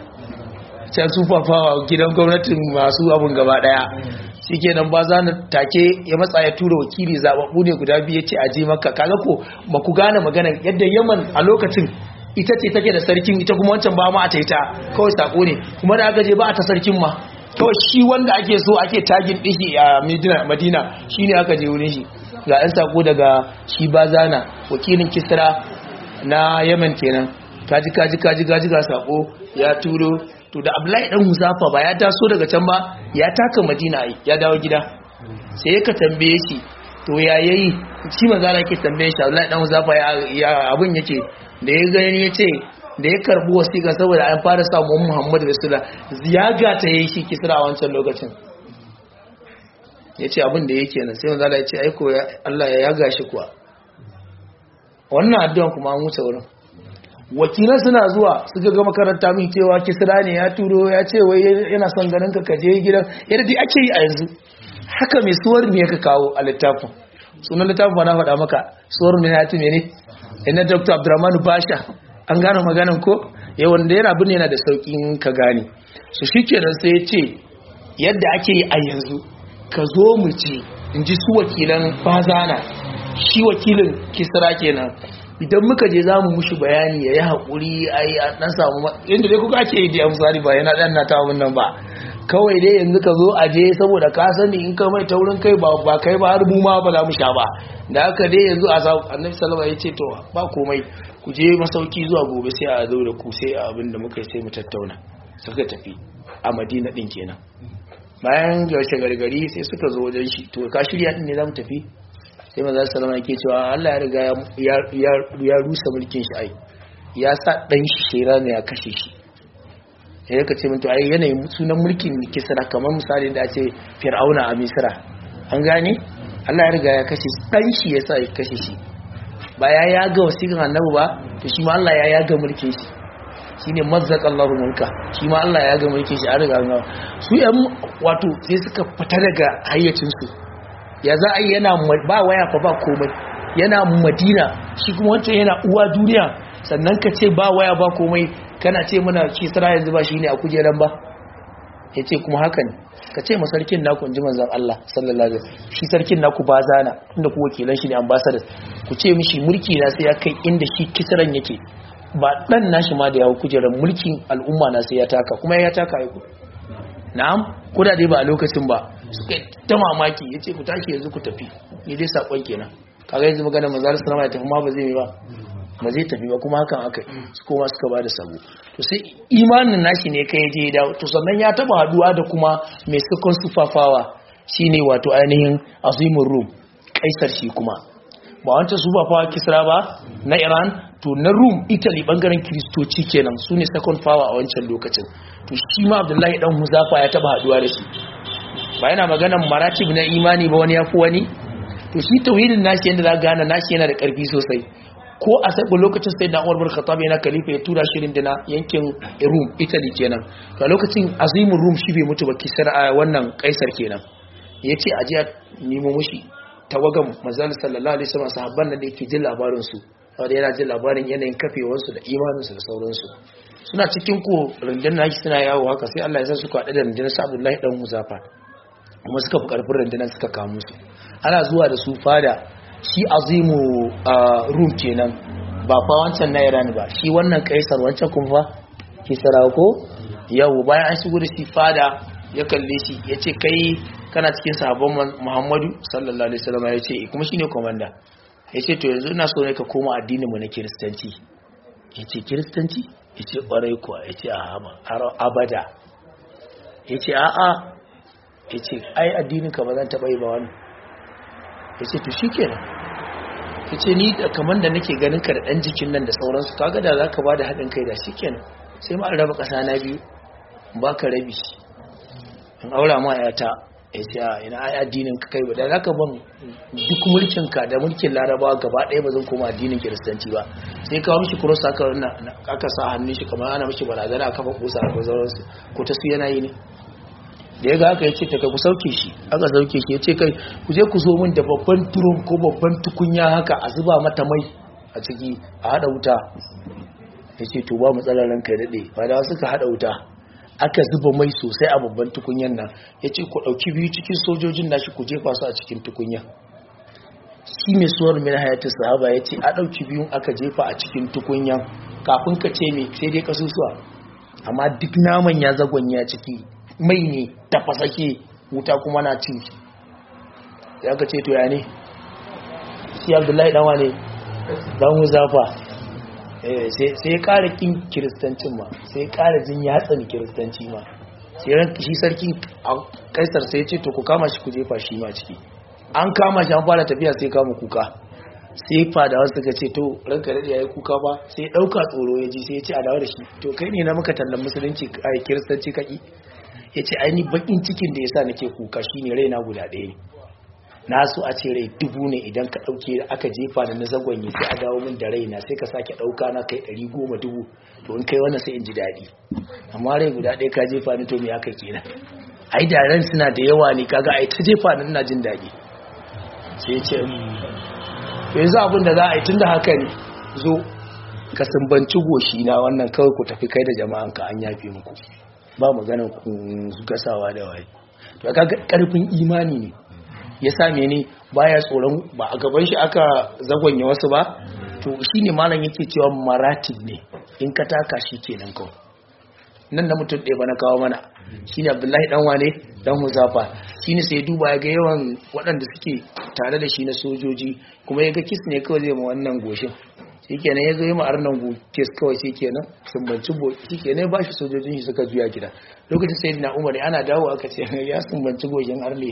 can su fafawa gidan gwamnatin masu abun gaba daya shi kenan ba za na take ya matsa ya tura wakili zababbu ne guda biyu ce a je maka kaga ko ba ku gane magana yadda yaman a lokacin ita ce take da sarkin ita kuma wancan ba ma a taita kawai sako ne kuma da aka je ba a ta sarkin ma kawai shi wanda ake so ake tagin dishi a madina shi ne aka je wurin shi ga 'yan sako daga shi bazana wakilin kisra na yaman kenan kaji kaji kaji kaji ga sako ya turo to da Abdullahi dan Huzafa ba ya taso daga can ba ya taka Madina ai ya dawo gida sai ka tambaye shi to ya yayi shi manzo Allah yake tambaye shi Abdullahi dan Huzafa ya abun yake da ya gani yace da ya karbi wasiƙa saboda an fara sa Muhammad Rasulullah ziyaga ta yayi shi kisra a wancan lokacin yace abin da yake nan sai manzo Allah ya ce aiko Allah ya yaga shi kuwa wannan addu'an kuma an wuce wurin wakilan suna zuwa suka ga makaranta min cewa kisra ne ya turo ya ce wai yana son ganin ka kaje gidan yadda dai ake yi a yanzu haka mai suwar ne ka kawo a littafin sunan littafin ba na faɗa maka suwar ne ya ci mene ina dr abdurrahman basha an gane maganan ko yawan da yana bin yana da sauƙin ka gane su shi kenan sai ya ce yadda ake yi a yanzu ka zo mu ce in ji su wakilan bazana shi wakilin kisra kenan idan muka je za mu mushi bayani ya yi haƙuri a yi a ɗan samu inda dai kuka ake yi da misali ba yana ɗan na ta nan ba kawai dai yanzu ka zo a je saboda ka sani in ka mai taurin kai ba ba kai ba har mu ma ba za mu sha ba da haka dai yanzu a samu annabi sallallahu ya ce to ba komai ku je masauki zuwa gobe sai a zo da ku sai a abin da muka yi sai mu tattauna suka tafi a madina din kenan bayan garshe gargari sai suka zo wajen shi to ka shirya din ne za mu tafi sai maza salama yake cewa Allah ya riga ya rusa mulkin shi ai ya sa dan shi shera ne ya kashe shi sai ka ce mutu ai yanayin sunan mulkin kisra kamar misali da ce fir'auna a misra an gane Allah ya riga ya kashe dan shi ya sa ya kashe shi ba ya yaga wasiƙan annabi ba to shi ma Allah ya yaga mulkin shi shine mazzaka Allahu mulka shi ma Allah ya yaga mulkin shi a riga su yan wato sai suka fita daga hayyacin su ya za a yi yana ba waya fa ba komai yana madina shi kuma wancan yana uwa duniya sannan ka ce ba waya ba komai kana ce muna kisra yanzu ba shi ne a kujeran ba ya ce kuma haka ne ka ce ma sarkin naku in ji manzan Allah sallallahu alaihi shi sarkin naku ba zana inda ku wakilan shi ne ambassadors ku ce mishi mulki na sai ya kai inda shi kisran yake ba dan nashi ma da yawo kujeran mulkin al'umma na sai ya taka kuma ya taka ya na'am ko da dai ba a lokacin ba suka ta mamaki ya ce ku tashi yanzu ku tafi ni dai saƙon kenan kaga yanzu magana manzara salama ya tafi ma ba zai ba ba zai tafi ba kuma hakan aka su koma suka ba da sabo to sai imanin nashi ne kai je da to sannan ya taba haduwa da kuma mai sakon sufafawa shine wato ainihin azimin rum kaisar shi kuma ba wancan sufafawa kisra ba na iran to na rum italy bangaren kiristoci kenan su ne second power a wancan lokacin to shi ma abdullahi dan huzafa ya taba haduwa da shi ba yana maganan maratib na imani ba wani ya fi wani to shi tauhidin nashi yadda za gane nashi yana da karfi sosai ko a sabon lokacin sai da Umar bin Khattab yana khalifa ya tura shirin dina yankin Rum Italy kenan to a lokacin azimin Rum shi bai mutu ba kisar a wannan kaisar kenan yace a jiya nemo mushi tawagan manzon sallallahu alaihi wasallam sahabban nan da yake jin labarin su wanda yana jin labarin yanayin kafewar su da imanin su da sauransu suna cikin ko rundunar shi suna yawo haka sai Allah ya san suka haɗu da rundunar sa Abdullahi dan Muzafa kuma suka fi karfin rundunar suka kamo su ana zuwa da su fada shi azimu rum kenan ba fa wancan na iran ba shi wannan kaisar wancan kuma fa kisara ko yau bayan an shigo da shi fada ya kalle shi ya ce kai kana cikin sahabban muhammadu sallallahu alaihi wasallam ya ce kuma shine komanda ya ce to yanzu ina so ne ka koma addinin mu na kiristanci ya ce kiristanci ya ce ƙwarai kuwa ya ce a abada ya ce a'a ya ce ai addinin ka ba zan taɓa yi ba wani ya ce to shi kenan ya ce ni kamar da nake ganin ka da ɗan jikin nan da sauransu kaga da za ka ba da haɗin kai da shi kenan sai ma raba ƙasa na biyu ba ka rabi in aura ma yata ya ce a ina ai addinin ka kai ba da za ka ban duk mulkin ka da mulkin larabawa gaba ɗaya ba zan koma addinin kiristanci ba sai kawo mishi kuros aka aka sa hannun shi kamar ana mishi barazana a kafa kusa a sauransu ko ta su yana yi ne da ya ga aka yace ta kai ku sauke shi aka sauke shi ya ce kai ku je ku zo min da babban turon ko babban tukunya haka a zuba mata mai a ciki a hada wuta ya ce to ba matsalar ranka ya daɗe ba da suka hada wuta aka zuba mai sosai a babban tukunyan nan ya ce ku ɗauki biyu cikin sojojin nashi ku jefa su a cikin tukunya shi mai suwar min hayatin sahaba ya ce a ɗauki biyun aka jefa a cikin tukunyan kafin ka ce mai sai dai kasusuwa amma duk naman ya zagonya ciki mai ne tafasake wuta kuma na cin shi ya ka ce to ya ne shi abdullahi ɗanwa ne ɗan huzafa sai ya ƙara kin kiristancin ma sai ya ƙara jin yatsan kiristanci ma sai ran shi sarki a kaisar sai ya ce to ku kama shi ku jefa shi ma ciki an kama shi an fara tafiya sai kama kuka sai fadawa suka ce to ranka daɗe ya yi kuka ba sai ya ɗauka tsoro ya ji sai ya ce a dawo da shi to kai ne na muka tallan musulunci a kiristanci kaki ya ce aini bakin cikin da ya sa nake kuka shi ne raina guda ɗaya ne na so a ce rai dubu ne idan ka ɗauke aka jefa da na zagonye sai a dawo min da raina sai ka sake ɗauka na kai ɗari goma dubu to in kai wannan sai in ji daɗi amma rai guda ɗaya ka jefa ni to me aka kenan ai da ran suna da yawa ne kaga ai ta jefa ni ina jin daɗi sai ce yanzu abin da za a yi tun da haka ne zo ka sumbanci goshi na wannan kawai ku tafi kai da jama'an ka an yafe muku ba maganar gasawa da waye to kaga karfin imani ne ya same ni baya tsoron ba a gaban shi aka zagonye wasu ba to shine malam yake cewa maratib ne in ka taka shi kenan kawai nan da mutum ɗaya ba na kawo mana shine abdullahi dan wane dan huzafa shine sai duba ya ga yawan waɗanda suke tare da shi na sojoji kuma ya ga kis ne kawai zai ma wannan goshin shi kenan ya zo yi ma'ar nan kes kawai shi kenan sumbanci boki shi kenan ba shi sojojin shi suka juya gida lokacin sai na umar ana dawo aka ce ya sumbanci goshin arle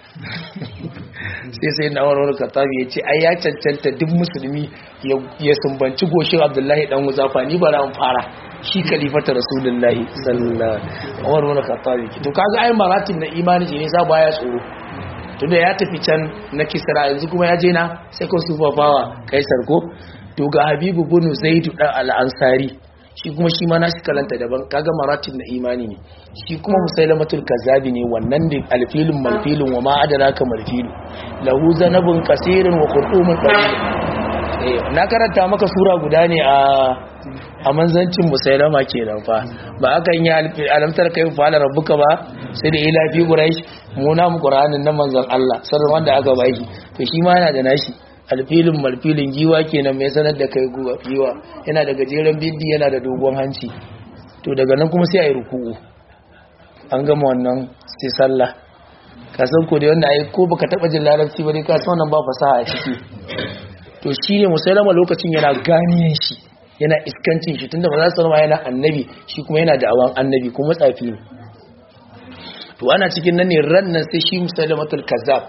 sai sai na umar katabi ya ce ai ya cancanta duk musulmi ya sumbanci goshin abdullahi dan wuzafa ni bara an fara shi kalifata rasulullahi sallallahu umar wani katabi to kaga ai maratin na imani ne sa baya tsoro tunda ya tafi can na kisra yanzu kuma ya je na sai ko su bawa kaisar ko to ga habibu bunu zaidu dan al-ansari shi kuma shi ma nashi kalanta daban kaga maratib na imani ne shi kuma musailamatul kazabi ne wannan da alfilun malfilun wa ma adraka malfilu lahu zanabun qasirun wa qurtumun qalil eh na karanta maka sura guda ne a a manzancin musailama kenan fa ba akan yi alamtar kai fa ala rabbuka ba sai da ila fi quraish mu na mu qur'anin na manzon Allah sallallahu wanda aka baki to shi ma yana da nashi alfilin malfilin giwa kenan mai sanar da kai giwa yana da gajeren bindi yana da dogon hanci to daga nan kuma sai a yi ruku'u an gama wannan sai sallah ka san ko da wanda ai ko baka taba jin larabci ba dai ka san wannan ba fasaha a ciki to shine musailama lokacin yana ganiyan shi yana iskancin shi tunda ba za su yana annabi shi kuma yana da awan annabi kuma tsafi ne to ana cikin nan ne ran nan sai shi musailamatul kazzab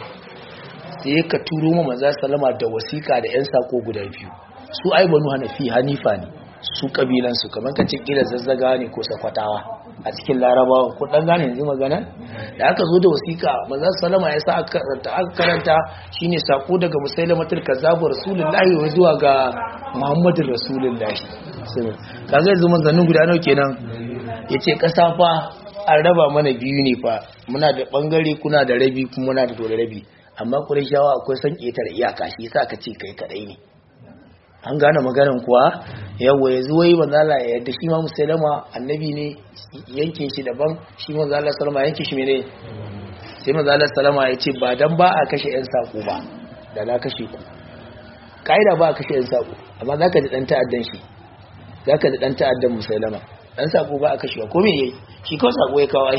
sai ka turo ma maza salama da wasiƙa da 'yan sako guda biyu su ai banu hanafi hanifa ne su kabilansu kamar ka ce kila zazzaga ne ko sakwatawa a cikin larabawa ko dan gane yanzu magana da aka zo da wasiƙa maza salama ya sa aka karanta shine sako daga musailamatul kazzabu rasulullahi wa zuwa ga muhammadin rasulullahi kaga yanzu manzannin guda nawa kenan yace kasa fa an raba mana biyu ne fa muna da bangare kuna da rabi kuma muna da dole rabi amma shawa akwai son ƙetare iyaka shi sa ka ce kai kadai ne an gane maganin kuwa yawa ya zuwa yi manzala ya yadda shi ma musulama annabi ne yankin shi daban shi manzala salama yankin shi ne sai manzala salama ya ce ba dan ba a kashe yan sako ba da na kashe ku ka'ida ba a kashe yan sako amma za ka ji dan ta'addan shi za ka ji dan ta'addan musulama dan sako ba a kashe ko me yayi shi kawai sako ya kawo ai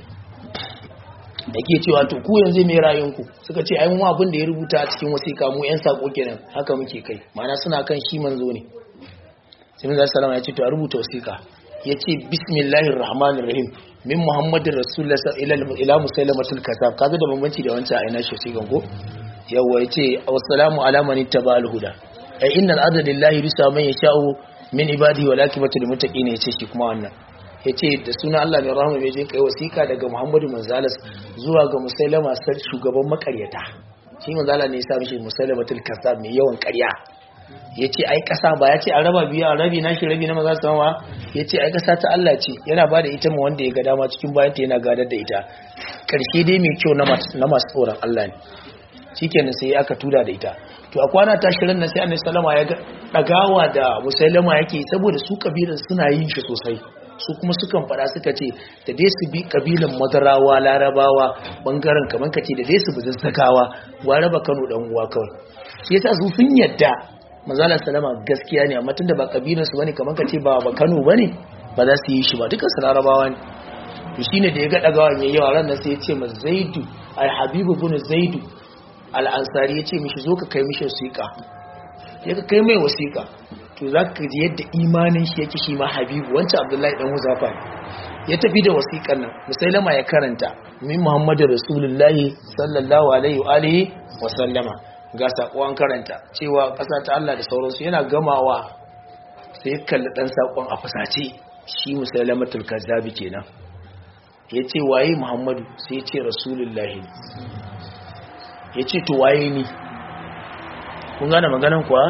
da ke cewa to ku yanzu mai rayunku suka ce ai mu abin da ya rubuta a cikin wasiƙa mu yan sako kenan haka muke kai ma'ana suna kan shi manzo ne sai manzo sallama ya ce to a rubuta wasiƙa ya ce bismillahir rahmanir rahim min muhammadin rasulullah ila ila musailamatul kazzab kaga da bambanci da wancan aina shi wasiƙan ko yawa ya ce assalamu ala man ittaba'al huda ai innal adada lillahi bisa man yasha'u min ibadihi wa lakibatul muttaqin ya ce shi kuma wannan ya ce da suna Allah mai rahama mai jin kai wasiƙa daga Muhammadu Manzalas zuwa ga Musailama sar shugaban makaryata shi Manzala ne ya sa mishi Musailamatul Kazzab mai yawan ƙarya ya ce ai ƙasa ba ya ce a raba biyu a rabi na shi rabi na maza su ma ya ce ai ƙasa ta Allah ce yana ba da ita ma wanda ya ga dama cikin bayan ta yana gadar da ita ƙarshe dai mai kyau na masu tsoron Allah ne shikenan sai aka tura da ita to a kwana ta shirin nan sai Annabi sallama ya ga dagawa da Musailama yake saboda su kabilan suna yin shi sosai su kuma sukan fada suka ce da dai su bi kabilan madarawa larabawa bangaren kamar ka ce da dai su bi zazzagawa wa raba kano dan uwa kawai shi yasa su sun yadda manzala salama gaskiya ne amma tunda ba kabilan su bane kamar ka ce ba ba kano bane ba za su yi shi ba dukkan su larabawa ne to shine da ya ga dagawa mai yawa ran nan sai ya ce ma zaidu al habibu bin zaidu al ansari ya ce mishi zo ka kai mishi wasiqa ya ka kai mai wasiqa to za ka ji yadda imanin shi yake shi ma habibu wancan abdullahi dan huzafa ya tafi da wasiƙar nan musailama ya karanta min muhammadu rasulullahi sallallahu alaihi wa alihi wa sallama ga sakon karanta cewa ƙasa ta Allah da sauransu yana gamawa sai kalli dan sakon a fusace shi musailamatul kazzabi kenan ya ce waye muhammadu sai ya ce rasulullahi ya ce to waye ni kun gane maganan kuwa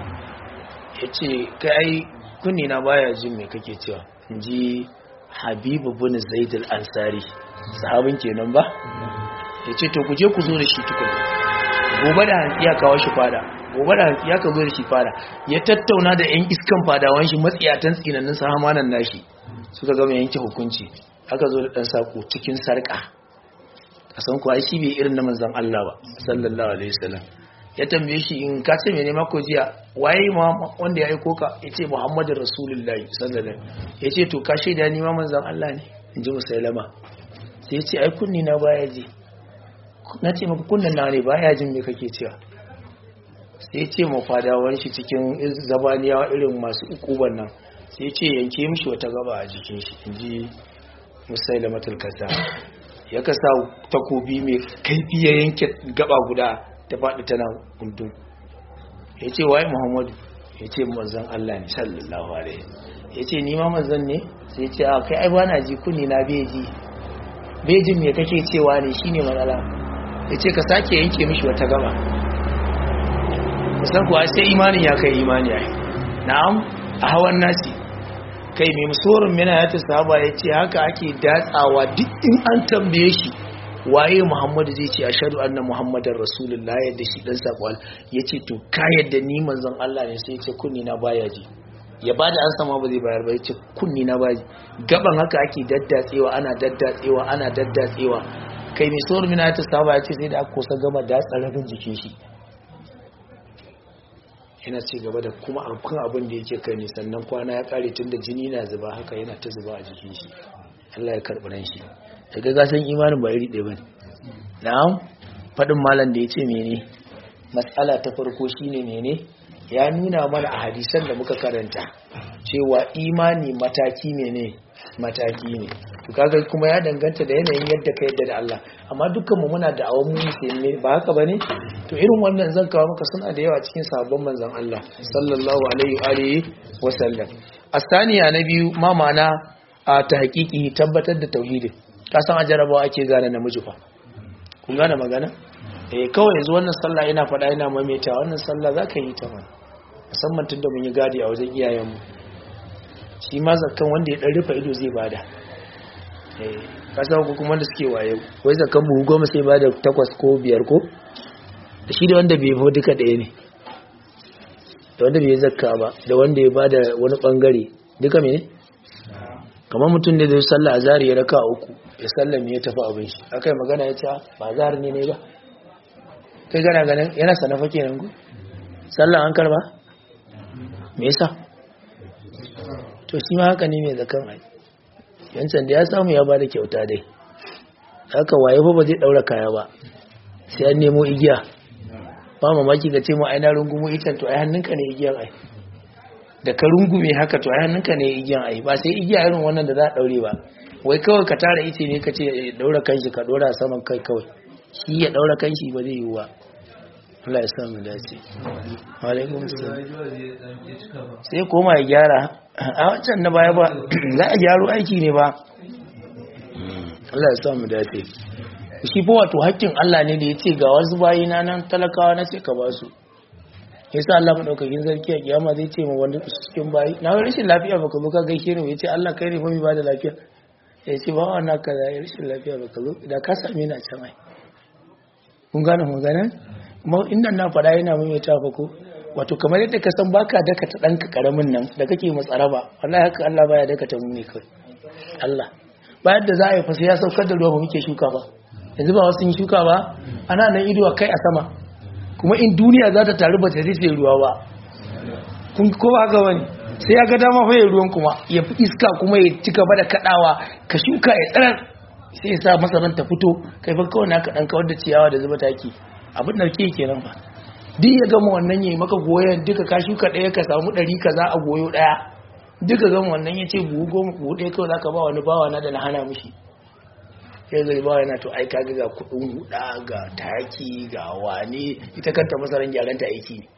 ya ce kai kunni na baya jin mai kake cewa in ji habibu bin zaid al-ansari sahabin kenan ba ya ce to ku je ku zo da shi tukuna gobe da hantsi ya kawo shi fada gobe da hantsi ya ka zo da shi fada ya tattauna da yan iskan fadawan shi matsiyatan tsinannin sahamanan nashi suka gama yanke hukunci aka zo da dan sako cikin sarka kasan kuwa shi bai irin na manzon Allah ba sallallahu alaihi wasallam ya tambaye shi in ka ce mene mako jiya waye ma wanda ya aiko ka yace Muhammadu Rasulullahi sallallahu alaihi wasallam yace to ka shaida ni ma manzon Allah ne inji Musailama sai yace ai kunni na baya ji na ce maka kunnan na ne baya jin me kake cewa sai ce ma fadawan shi cikin zabaniyawa irin masu ukuban nan sai ce yanke mishi wata gaba a jikin shi inji Musailama tulkasa ya kasa takobi mai kaifi ya yanke gaba guda ta faɗi tana gundun ya ce waye muhammadu ya ce manzan Allah ne sallallahu alaihi ya ce nima manzan ne sai ce a kai ai ba na ji kunni na beji bejin me kake cewa ne shine matsala ya ce ka sake yanke mishi wata gaba musan kuwa sai imanin ya kai imani ya na'am a hawan nasi kai mai musorin mina ya ta saba ya ce haka ake datsawa duk in an tambaye shi waye muhammadu zai ce ashadu anna muhammadar rasulullah yadda shi dan sako ya ce to ka yadda ni manzon Allah ne sai ya ce kunni na baya ji ya bada an sama ba zai bayar ba ya ce kunni na baya gaban haka ake daddatsewa ana daddatsewa ana daddatsewa kai mai saurin mina ta saba ya ce sai da aka kusa gama datsa rabin jikin shi yana ci gaba da kuma amfan abin da yake kai ne sannan kwana ya kare tun da jini na zuba haka yana ta zuba a jikin shi Allah ya karɓi ran shi daga gasan imanin ba iri ɗaya ba ne na'am faɗin malam da ya ce mene matsala ta farko shine mene ya nuna mana a hadisan da muka karanta cewa imani mataki mene mataki ne to kaga kuma ya danganta da yanayin yadda ka yadda da Allah amma dukkan mu muna da awon musulmi ba haka bane to irin wannan zan kawo maka suna da yawa cikin sabon manzon Allah sallallahu alaihi wa alihi wa sallam asaniya na biyu ma ma'ana a ta hakiki tabbatar da tauhidin kasan a jarabawa ake gane namiji fa kun gane magana eh kawai yanzu wannan sallah ina faɗa ina maimaita wannan sallah zaka yi ta mana musamman tunda mun yi gadi a wajen iyayenmu shi ma zakkan wanda ya dan rufe ido zai bada eh kasa ku kuma da suke waye wai zakkan buhu goma sai bada takwas ko biyar ko da shi da wanda bai fa duka ɗaya ne da wanda bai zakka ba da wanda ya bada wani bangare duka mene kamar mutum da zai sallah azhar ya raka uku ya sallame ya tafi abin shi akai magana ya ce ba azhar ne ne ba kai gana ganin yana sanafa kenan ku sallah an karba me yasa to shi ma haka ne mai zakan ai yancan da ya samu ya bada kyauta dai haka waye fa ba zai daura kaya ba sai an nemo igiya ba mamaki ga ce mu ai na rungumo itan to ai hannunka ne igiyan ai da ka rungume haka to ai hannunka ne igiyan ai ba sai igiya irin wannan da za a daure ba wai kawai ka tara ice ne ka ce daura kanshi ka dora saman kai kawai shi ya daura kanshi ba zai yi wa Allah ya sa mu dace alaikum salam sai koma ya gyara a wancan na baya ba za a gyaro aiki ne ba Allah ya sa mu dace shi fa wato hakkin Allah ne da ya ce ga wasu bayina nan talakawa na ce ka ba su yasa Allah madaukakin sarki a kiyama zai ce ma wanda cikin bayi na wani rashin lafiya baka zo ka gaishe ni yace Allah kai ne fa mai bada lafiya ya ce ba wannan kaza ya rashin lafiya baka zo da ka same ni a can ai kun gane magana kuma inda na faɗa yana mai ta fa ko wato kamar yadda ka san baka daka ta danka karamin nan da kake matsara ba wallahi haka Allah baya daka ta mu ne kai Allah bayan da za a yi fa sai ya saukar da ruwa ba muke shuka ba yanzu ba wasu yin shuka ba ana nan ido kai a sama kuma in duniya za ta taru ba ta rufe ruwa ba kun ko ba haka wani sai ya ga dama fa ruwan kuma ya fi iska kuma ya ci gaba da kadawa ka shuka ya tsirar sai ya sa masaran ta fito kai fa kawai naka dan kawar da ciyawa da zuba taki abin da ke kenan ba duk ya gama wannan yayi maka goyon duka ka shuka daya ka samu ɗari kaza a goyo daya duka gama wannan ya ce buhu goma buhu ɗaya kawai zaka ba wani bawa na da na hana mishi sai zai ba yana to ai kaga ga kudin huda ga taki ga wane ita kanta masaran gyaran ta aiki ne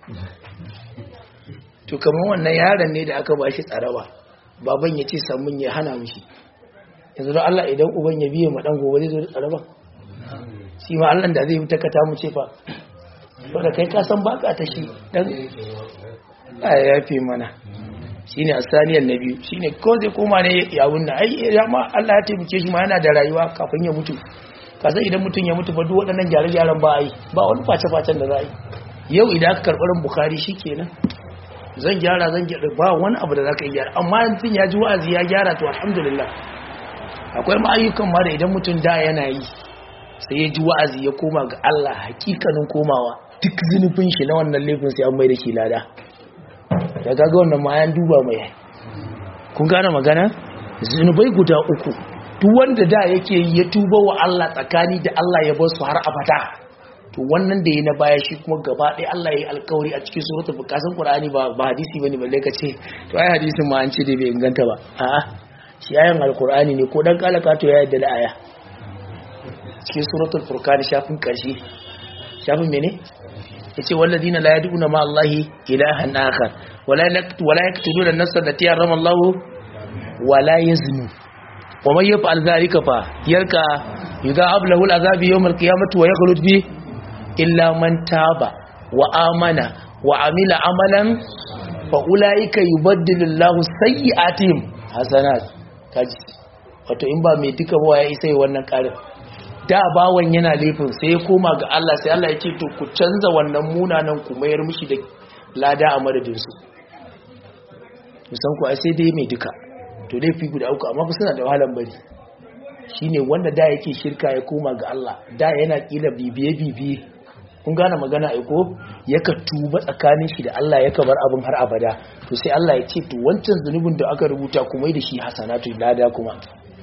to kamar wannan yaron ne da aka bashi tsaraba baban ya ce samun ya hana mishi yanzu da Allah idan uban ya biye ma dan gobe zai zo da tsaraba shi ma Allah da zai yi takata mu ce fa to da kai ka san baka ta shi dan ya yafe mana shine asaniyan na biyu shine ko zai koma ne ya wunna ai ya ma Allah ya taimake shi ma yana da rayuwa kafin ya mutu ka san idan mutum ya mutu ba duk waɗannan gyare-gyaren ba ai ba wani face-facen da za a yi yau idan aka karɓar Bukhari shikenan zan gyara zan gyara ba wani abu da za ka yi gyara amma mutum ya ji wa'azi ya gyara to alhamdulillah akwai ma ayyukan ma da idan mutum da yana yi sai ya ji wa'azi ya koma ga Allah hakikanin komawa duk zunubin shi na wannan laifin sai an mai da shi lada da kaga wannan ma an duba mai kun gane magana zunubai guda uku duk wanda da yake ya tuba wa Allah tsakani da Allah ya bar su har abada to wannan da yi na baya shi kuma gaba ɗaya Allah ya yi alkawari a cikin suratul bukasan Qur'ani ba ba hadisi bane balle ka ce to ai hadisin ma an ce dai bai inganta ba a'a shi ayan alqur'ani ne ko dan kalaka to ya yadda da aya cikin suratul furqan shafin karshe shafin mene yace walladina la yad'una ma Allahi ilahan akhar wala yaqtu wala yaqtuluna an-nafsa allati harrama Allah wala yaznu wa man yaf'al dhalika fa yarka yudha'ab lahu al-'adhabu yawm al-qiyamati wa yakhlud fi illa man taba wa amana wa amila amalan fa ulaika yubaddilu Allahu sayyi'atihim hasanat kaji wato in ba mai duka ba ya isa wannan karin da bawan yana laifin sai ya koma ga Allah sai Allah ya ce to ku canza wannan munanan ku mayar mishi da lada a madadin su musan ku ai sai dai mai duka to laifi guda uku amma ku suna da wahalan bari shine wanda da yake shirka ya koma ga Allah da yana kila bibiye bibiye kun gane magana ai ko yaka tuba tsakanin shi da Allah yaka bar abin har abada to sai Allah ya ce to wancan zunubin da aka rubuta kuma da shi hasanatu lada kuma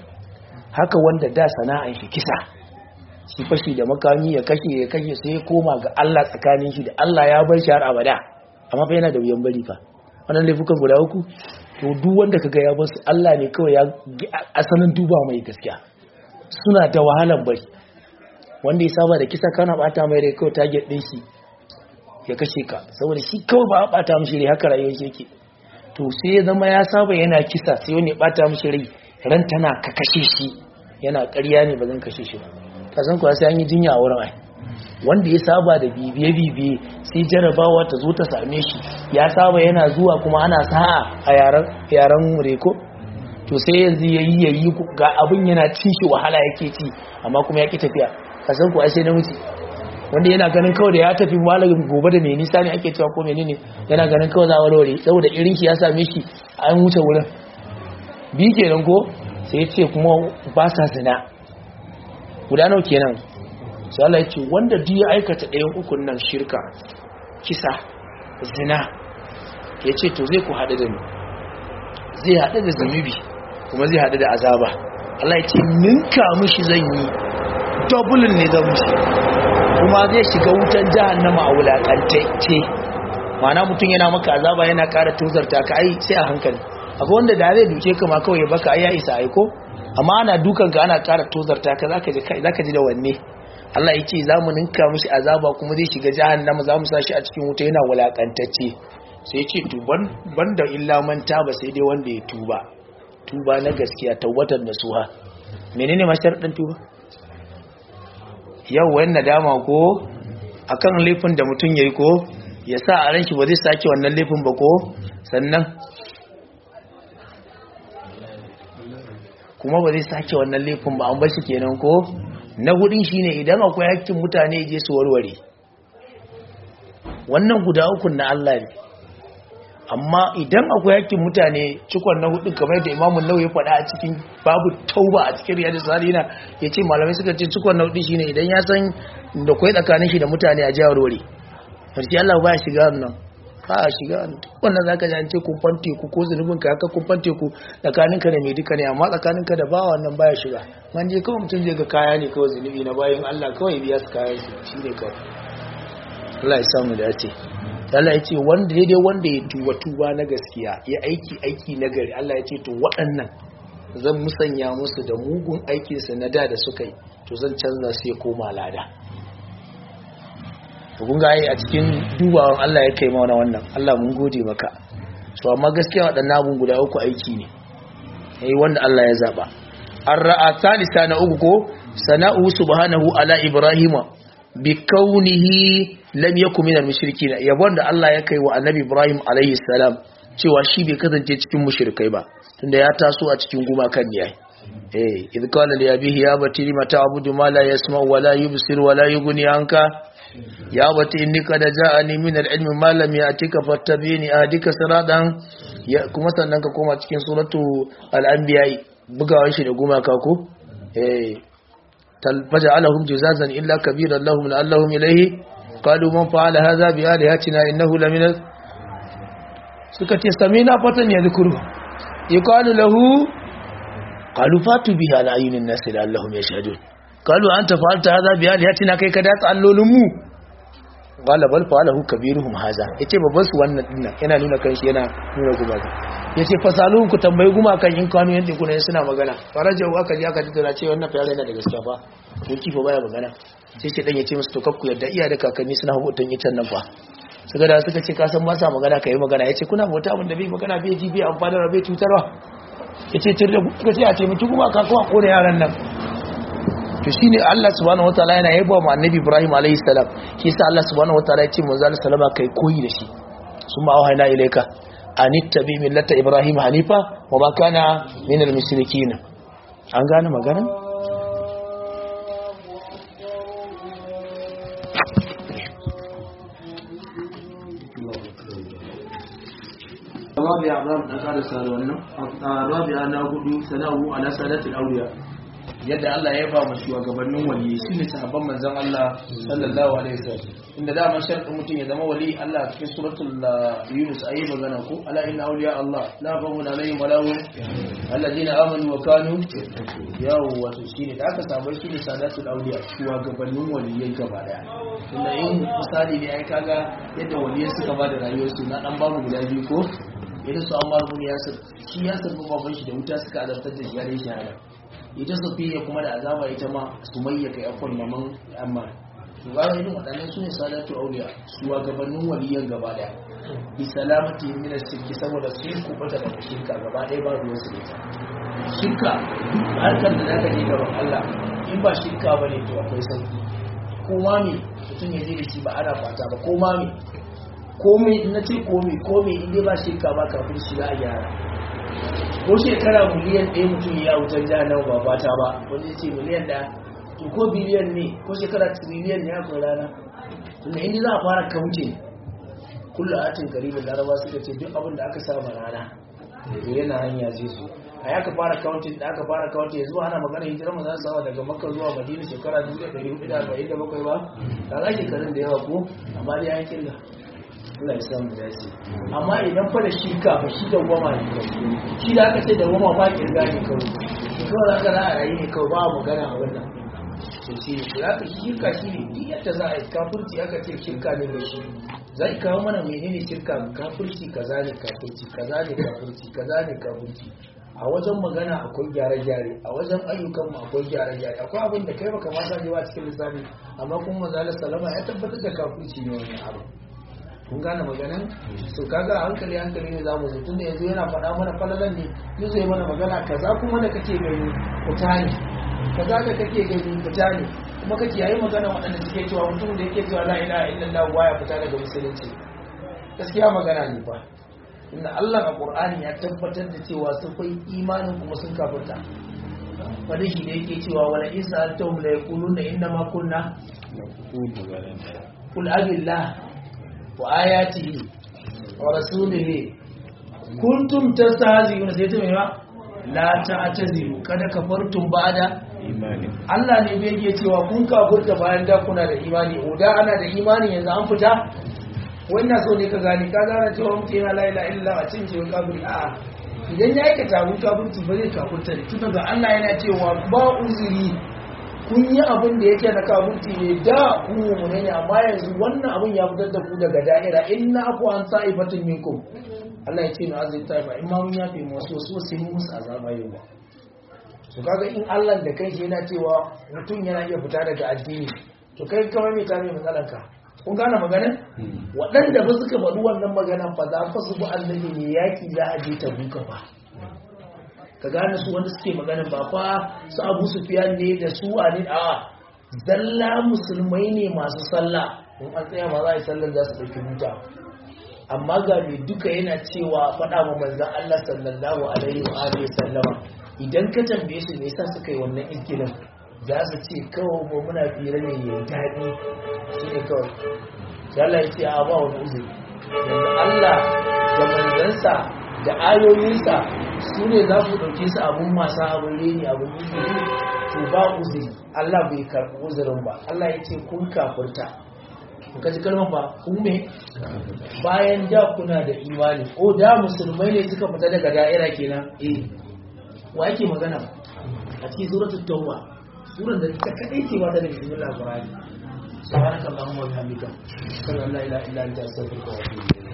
haka wanda da sana'an shi kisa shi fashi da makami ya kashe ya kashe sai ya koma ga Allah tsakanin shi da Allah ya bar shi har abada amma fa yana da wuyan bari fa wannan laifukan guda uku to duk wanda kaga ya bar su Allah ne kawai ya asalin duba mai gaskiya suna da wahalan bari wanda ya saba da kisa kana bata mai rai kawai target din shi ya kashe ka saboda shi kawai ba a bata mishi rai haka rayuwar shi yake to sai ya zama ya saba yana kisa sai wani ya bata mishi rai ran tana ka kashe shi yana ƙarya ne ba zan kashe shi ba ka san kuwa sai an yi jinya a wurin ai wanda ya saba da bibiye bibiye sai jarabawa ta zo ta same shi ya saba yana zuwa kuma ana sa'a a yaran yaran reko to sai yanzu yayi yayi ga abin yana cin shi wahala yake ci amma kuma ya ki tafiya ka san kuwa sai namiji wanda yana ganin kawai da ya tafi malamin gobe da mai nisa ne ake cewa ko menene yana ganin kawai za a warware saboda irin shi ya same shi an wuce wurin bi kenan ko sai ce kuma ba sa zina guda nawa kenan sai Allah ya ce wanda duk ya aikata ɗayan ukun nan shirka kisa zina ya ce to zai ku haɗu da ni zai haɗu da zunubi kuma zai haɗu da azaba Allah ya ce ninka mishi zan yi dublin ne zan mishi kuma zai shiga wutan jahannama a wulakantacce ma'ana mutum yana maka azaba yana ƙara tuzarta ka ai sai a hankali akwai wanda da zai duke ka ma kawai baka ai ya isa aiko amma ana dukan ka ana ƙara tozarta ka zaka ji zaka ji da wanne Allah yake zamu ninka mishi azaba kuma zai shiga jahannama zamu sa shi a cikin wuta yana wulakantacce sai yace to ban banda illa man taba sai dai wanda ya tuba tuba na gaskiya tawbatar nasuha menene masharadin tuba yau wani nadama ko akan laifin da mutum yayi ko ya sa a ran shi ba zai sake wannan laifin ba ko sannan kuma ba zai sake wannan laifin ba an bar shi kenan ko na hudun shine idan akwai hakkin mutane je su warware wannan guda uku na Allah ne amma idan akwai hakkin mutane cikon na hudun kamar yadda imamun nau ya faɗa a cikin babu tauba a cikin riyadu salina ya ce malamai suka ce cikon na hudun shine idan ya san da kwai tsakanin shi da mutane a jihar wari farki Allah ba ya shiga nan ba a shiga wannan zaka ji an ce kumfan teku ko zunubin ka haka kumfan teku tsakaninka da mai duka ne amma tsakaninka da bawa wannan baya shiga man je kawai mutum je ga kaya ne kawai zunubi na bayan Allah kawai biya su kayan su shine kawai Allah ya samu da ce Allah ya ce wanda daidai wanda ya tuba tuba na gaskiya ya aiki aiki na gari Allah ya ce to waɗannan zan musanya musu da mugun aikinsa na da da suka yi to zan canza su ya koma lada kun ga a cikin dubawan Allah ya kai mana wannan Allah mun gode maka so amma gaskiya waɗannan abun guda uku aiki ne yayi wanda Allah ya zaba ar-ra'a salisa na uku ko sana'u subhanahu ala ibrahima bi kaunihi lam yakun minal mushrikin yabon da Allah ya kai wa annabi ibrahim alaihi salam cewa shi bai kasance cikin mushrikai ba tunda ya taso a cikin gumakan ne yayi eh idh qala li abihi ya bati lima ta'budu ma la yasma'u wa la yubsir wa la yughni anka ya bati inni qad ja'ani min al-ilmi ma lam ya'tika fattabi'ni ahdika siratan ya kuma sannan ka koma cikin suratu al-anbiya bugawan shi da gumaka ko eh tal faja'alahum juzazan illa kabiran lahum la'allahum ilayhi qalu man fa'ala hadha bi alihatina innahu lamina suka ce samina fatan yadhkuru yuqalu lahu qalu fatu bihi ala ayunin nas la'allahum yashhadun qalu anta fa'alta hadha bi alihatina kai ka datsa allolin mu qala bal fa'alahu kabiruhum hadha yace babban su wannan dinnan yana nuna kanshi yana nuna gumaka yace fasalun ku tambayi gumakan in kanu yanda kuna suna magana farajau aka ji aka tattara ce wannan fa yana da gaskiya fa ko kifa baya magana sai shi dan yace musu to kakku yadda iya da kakanni suna hutun yitan nan fa suka da suka ce ka san ba sa magana kai magana yace kuna bauta abin da bai magana bai ji bai amfani da bai cutarwa yace tir da kuka ce a ce mutu gumaka ko a kore yaran nan to shine Allah subhanahu wataala yana yaba ma annabi Ibrahim alayhi salam shi yasa Allah subhanahu wataala ya ce manzo Allah sallama kai koyi da shi summa auhayna ilayka anittabi millata Ibrahim hanifa wa ma kana minal mushrikeen an gane magana rabi'a za mu dan karasa da wannan rabi'a na hudu sana'u ala sadatil awliya yadda Allah ya ba mu shugabannin wali su ne sahabban manzon Allah sallallahu alaihi wasallam inda da man sharɗin mutum ya zama wali Allah cikin suratul Yunus ayi magana ko ala inna awliya Allah la khawfun alaihim wa lahum alladhina amanu wa kanu yawa wato shine da aka samu su ne sadatul awliya shugabannin waliyai gaba daya inda in misali ne ai kaga yadda waliyai suka ba da rayuwarsu na dan babu guda biyu ko idan su Ammar bin Yasir shi Yasir baban shi da wuta suka azabtar da shi ya dai shahada ita safiya kuma da azaba ita ma sumayya kai akwai maman amma to ga irin waɗannan su ne sadatu auliya shugabannin waliyan gaba daya bi salamati min shirki saboda su ku bata da shirka gaba daya ba ruwan su ita shirka harkar da zaka je gaban Allah in ba shirka bane to akwai sauki ko ma me mutum ya je da shi ba ana fata ba ko ma me komai na ce komai komai in dai ba shirka ba kafin shi za a gyara ko shekara miliyan ɗaya mutum ya wutar jihar ba fata ba wanda ya ce miliyan ɗaya to ko biliyan ne ko shekara triliyan ne akwai rana tunda inda za a fara kauce kulla atin karibin laraba suka ce duk abin da aka sama rana da yana hanya zai zo a ya ka fara kauntin da aka fara kauntin yanzu ana magana hijirar mu za su sama daga makka zuwa madina shekara 1447 ba da za shekarun da yawa ko amma dai an kirga Allah ya samu dace amma idan fa da shirka ba shi da goma ne shi da aka ce da goma ba kirga ne kawai shi kawai za ka za a rayu ne kawai ba magana a wannan to shi ne za ka shirka shi ne duk yadda za a yi kafurci aka ce shirka ne mai shi zai kawo mana menene shirka kafurci kaza ne kafurci kaza ne kafurci kaza ne kafurci a wajen magana akwai gyare-gyare a wajen ayyukan mu akwai gyare-gyare akwai abin da kai baka ma sa ba cikin lissafi amma kuma manzo salama ya tabbatar da kafurci ne wannan abu kun gane maganan so kaga hankali hankali ne zamu zo tunda yanzu yana faɗa mana falalan ne ni zai mana magana kaza kuma da kake gani fita ne kaza da kake gani fita ne kuma kake yayi magana waɗanda suke cewa mutum da yake cewa la ilaha illallah baya fita daga musulunci gaskiya magana ne fa inda Allah a Qur'ani ya tabbatar da cewa sun kai imanin kuma sun kafirta fadi shi da yake cewa wala isa altum la yaquluna inna ma kunna qul abillah وآياته ورسوله كنتم تستهزئون sai ta mai ba la ta'tazilu kada kafartum ba'da imani Allah ne bai yake cewa kun kafurta bayan da kuna da imani o da ana da imani yanzu an fita wannan so ne ka gani ka gane cewa mutum yana la ilaha illa a cikin cewa kafiri a'a idan ya aikata abun kafirci ba zai kafurta ne tunda ga Allah yana cewa ba uzuri kun yi abin da yake na kafurci ne da ku mummune ne amma yanzu wannan abin ya fitar da ku daga da'ira in na aku an sa'ifatin minkum Allah ya ce na azin taifa in ma mun yafe mu wasu wasu sai mun musu azaba yau ba to kaga in Allah da kai yana cewa mutum yana iya fita daga addini to kai kamar me ta mai matsalar ka kun gane magana waɗanda ba suka faɗi wannan magana fa za fa su bi annabi ne yaki za a je ta buka ba ka gane su wanda suke magana ba fa su abu sufiyan ne da su a ne a zalla musulmai ne masu sallah in an tsaya ma za a yi sallar za su ɗauki buta amma ga mai duka yana cewa faɗa ma manzan Allah sallallahu alaihi wa alihi sallama idan ka tambaye su me yasa suka yi wannan izgilin za su ce kawai mu muna fira ne ya daɗi shine kawai sai Allah ya ce a ba wani uzuri yanzu Allah da manzansa da ayoyinsa su ne za ku ɗauke su abun masu abin reni abin yi to ba uzuri Allah bai karɓi uzurin ba Allah ya ce kun kafurta ka ji kalmar ba ku me bayan da kuna da imani o da musulmai ne suka fita daga da'ira kenan eh wa yake magana a cikin suratul tauba suran da ta kadai ce ba ta da bismillah qur'ani subhanakallahumma wa bihamdika sallallahu la ilaha illa anta astaghfiruka wa atubu ilayk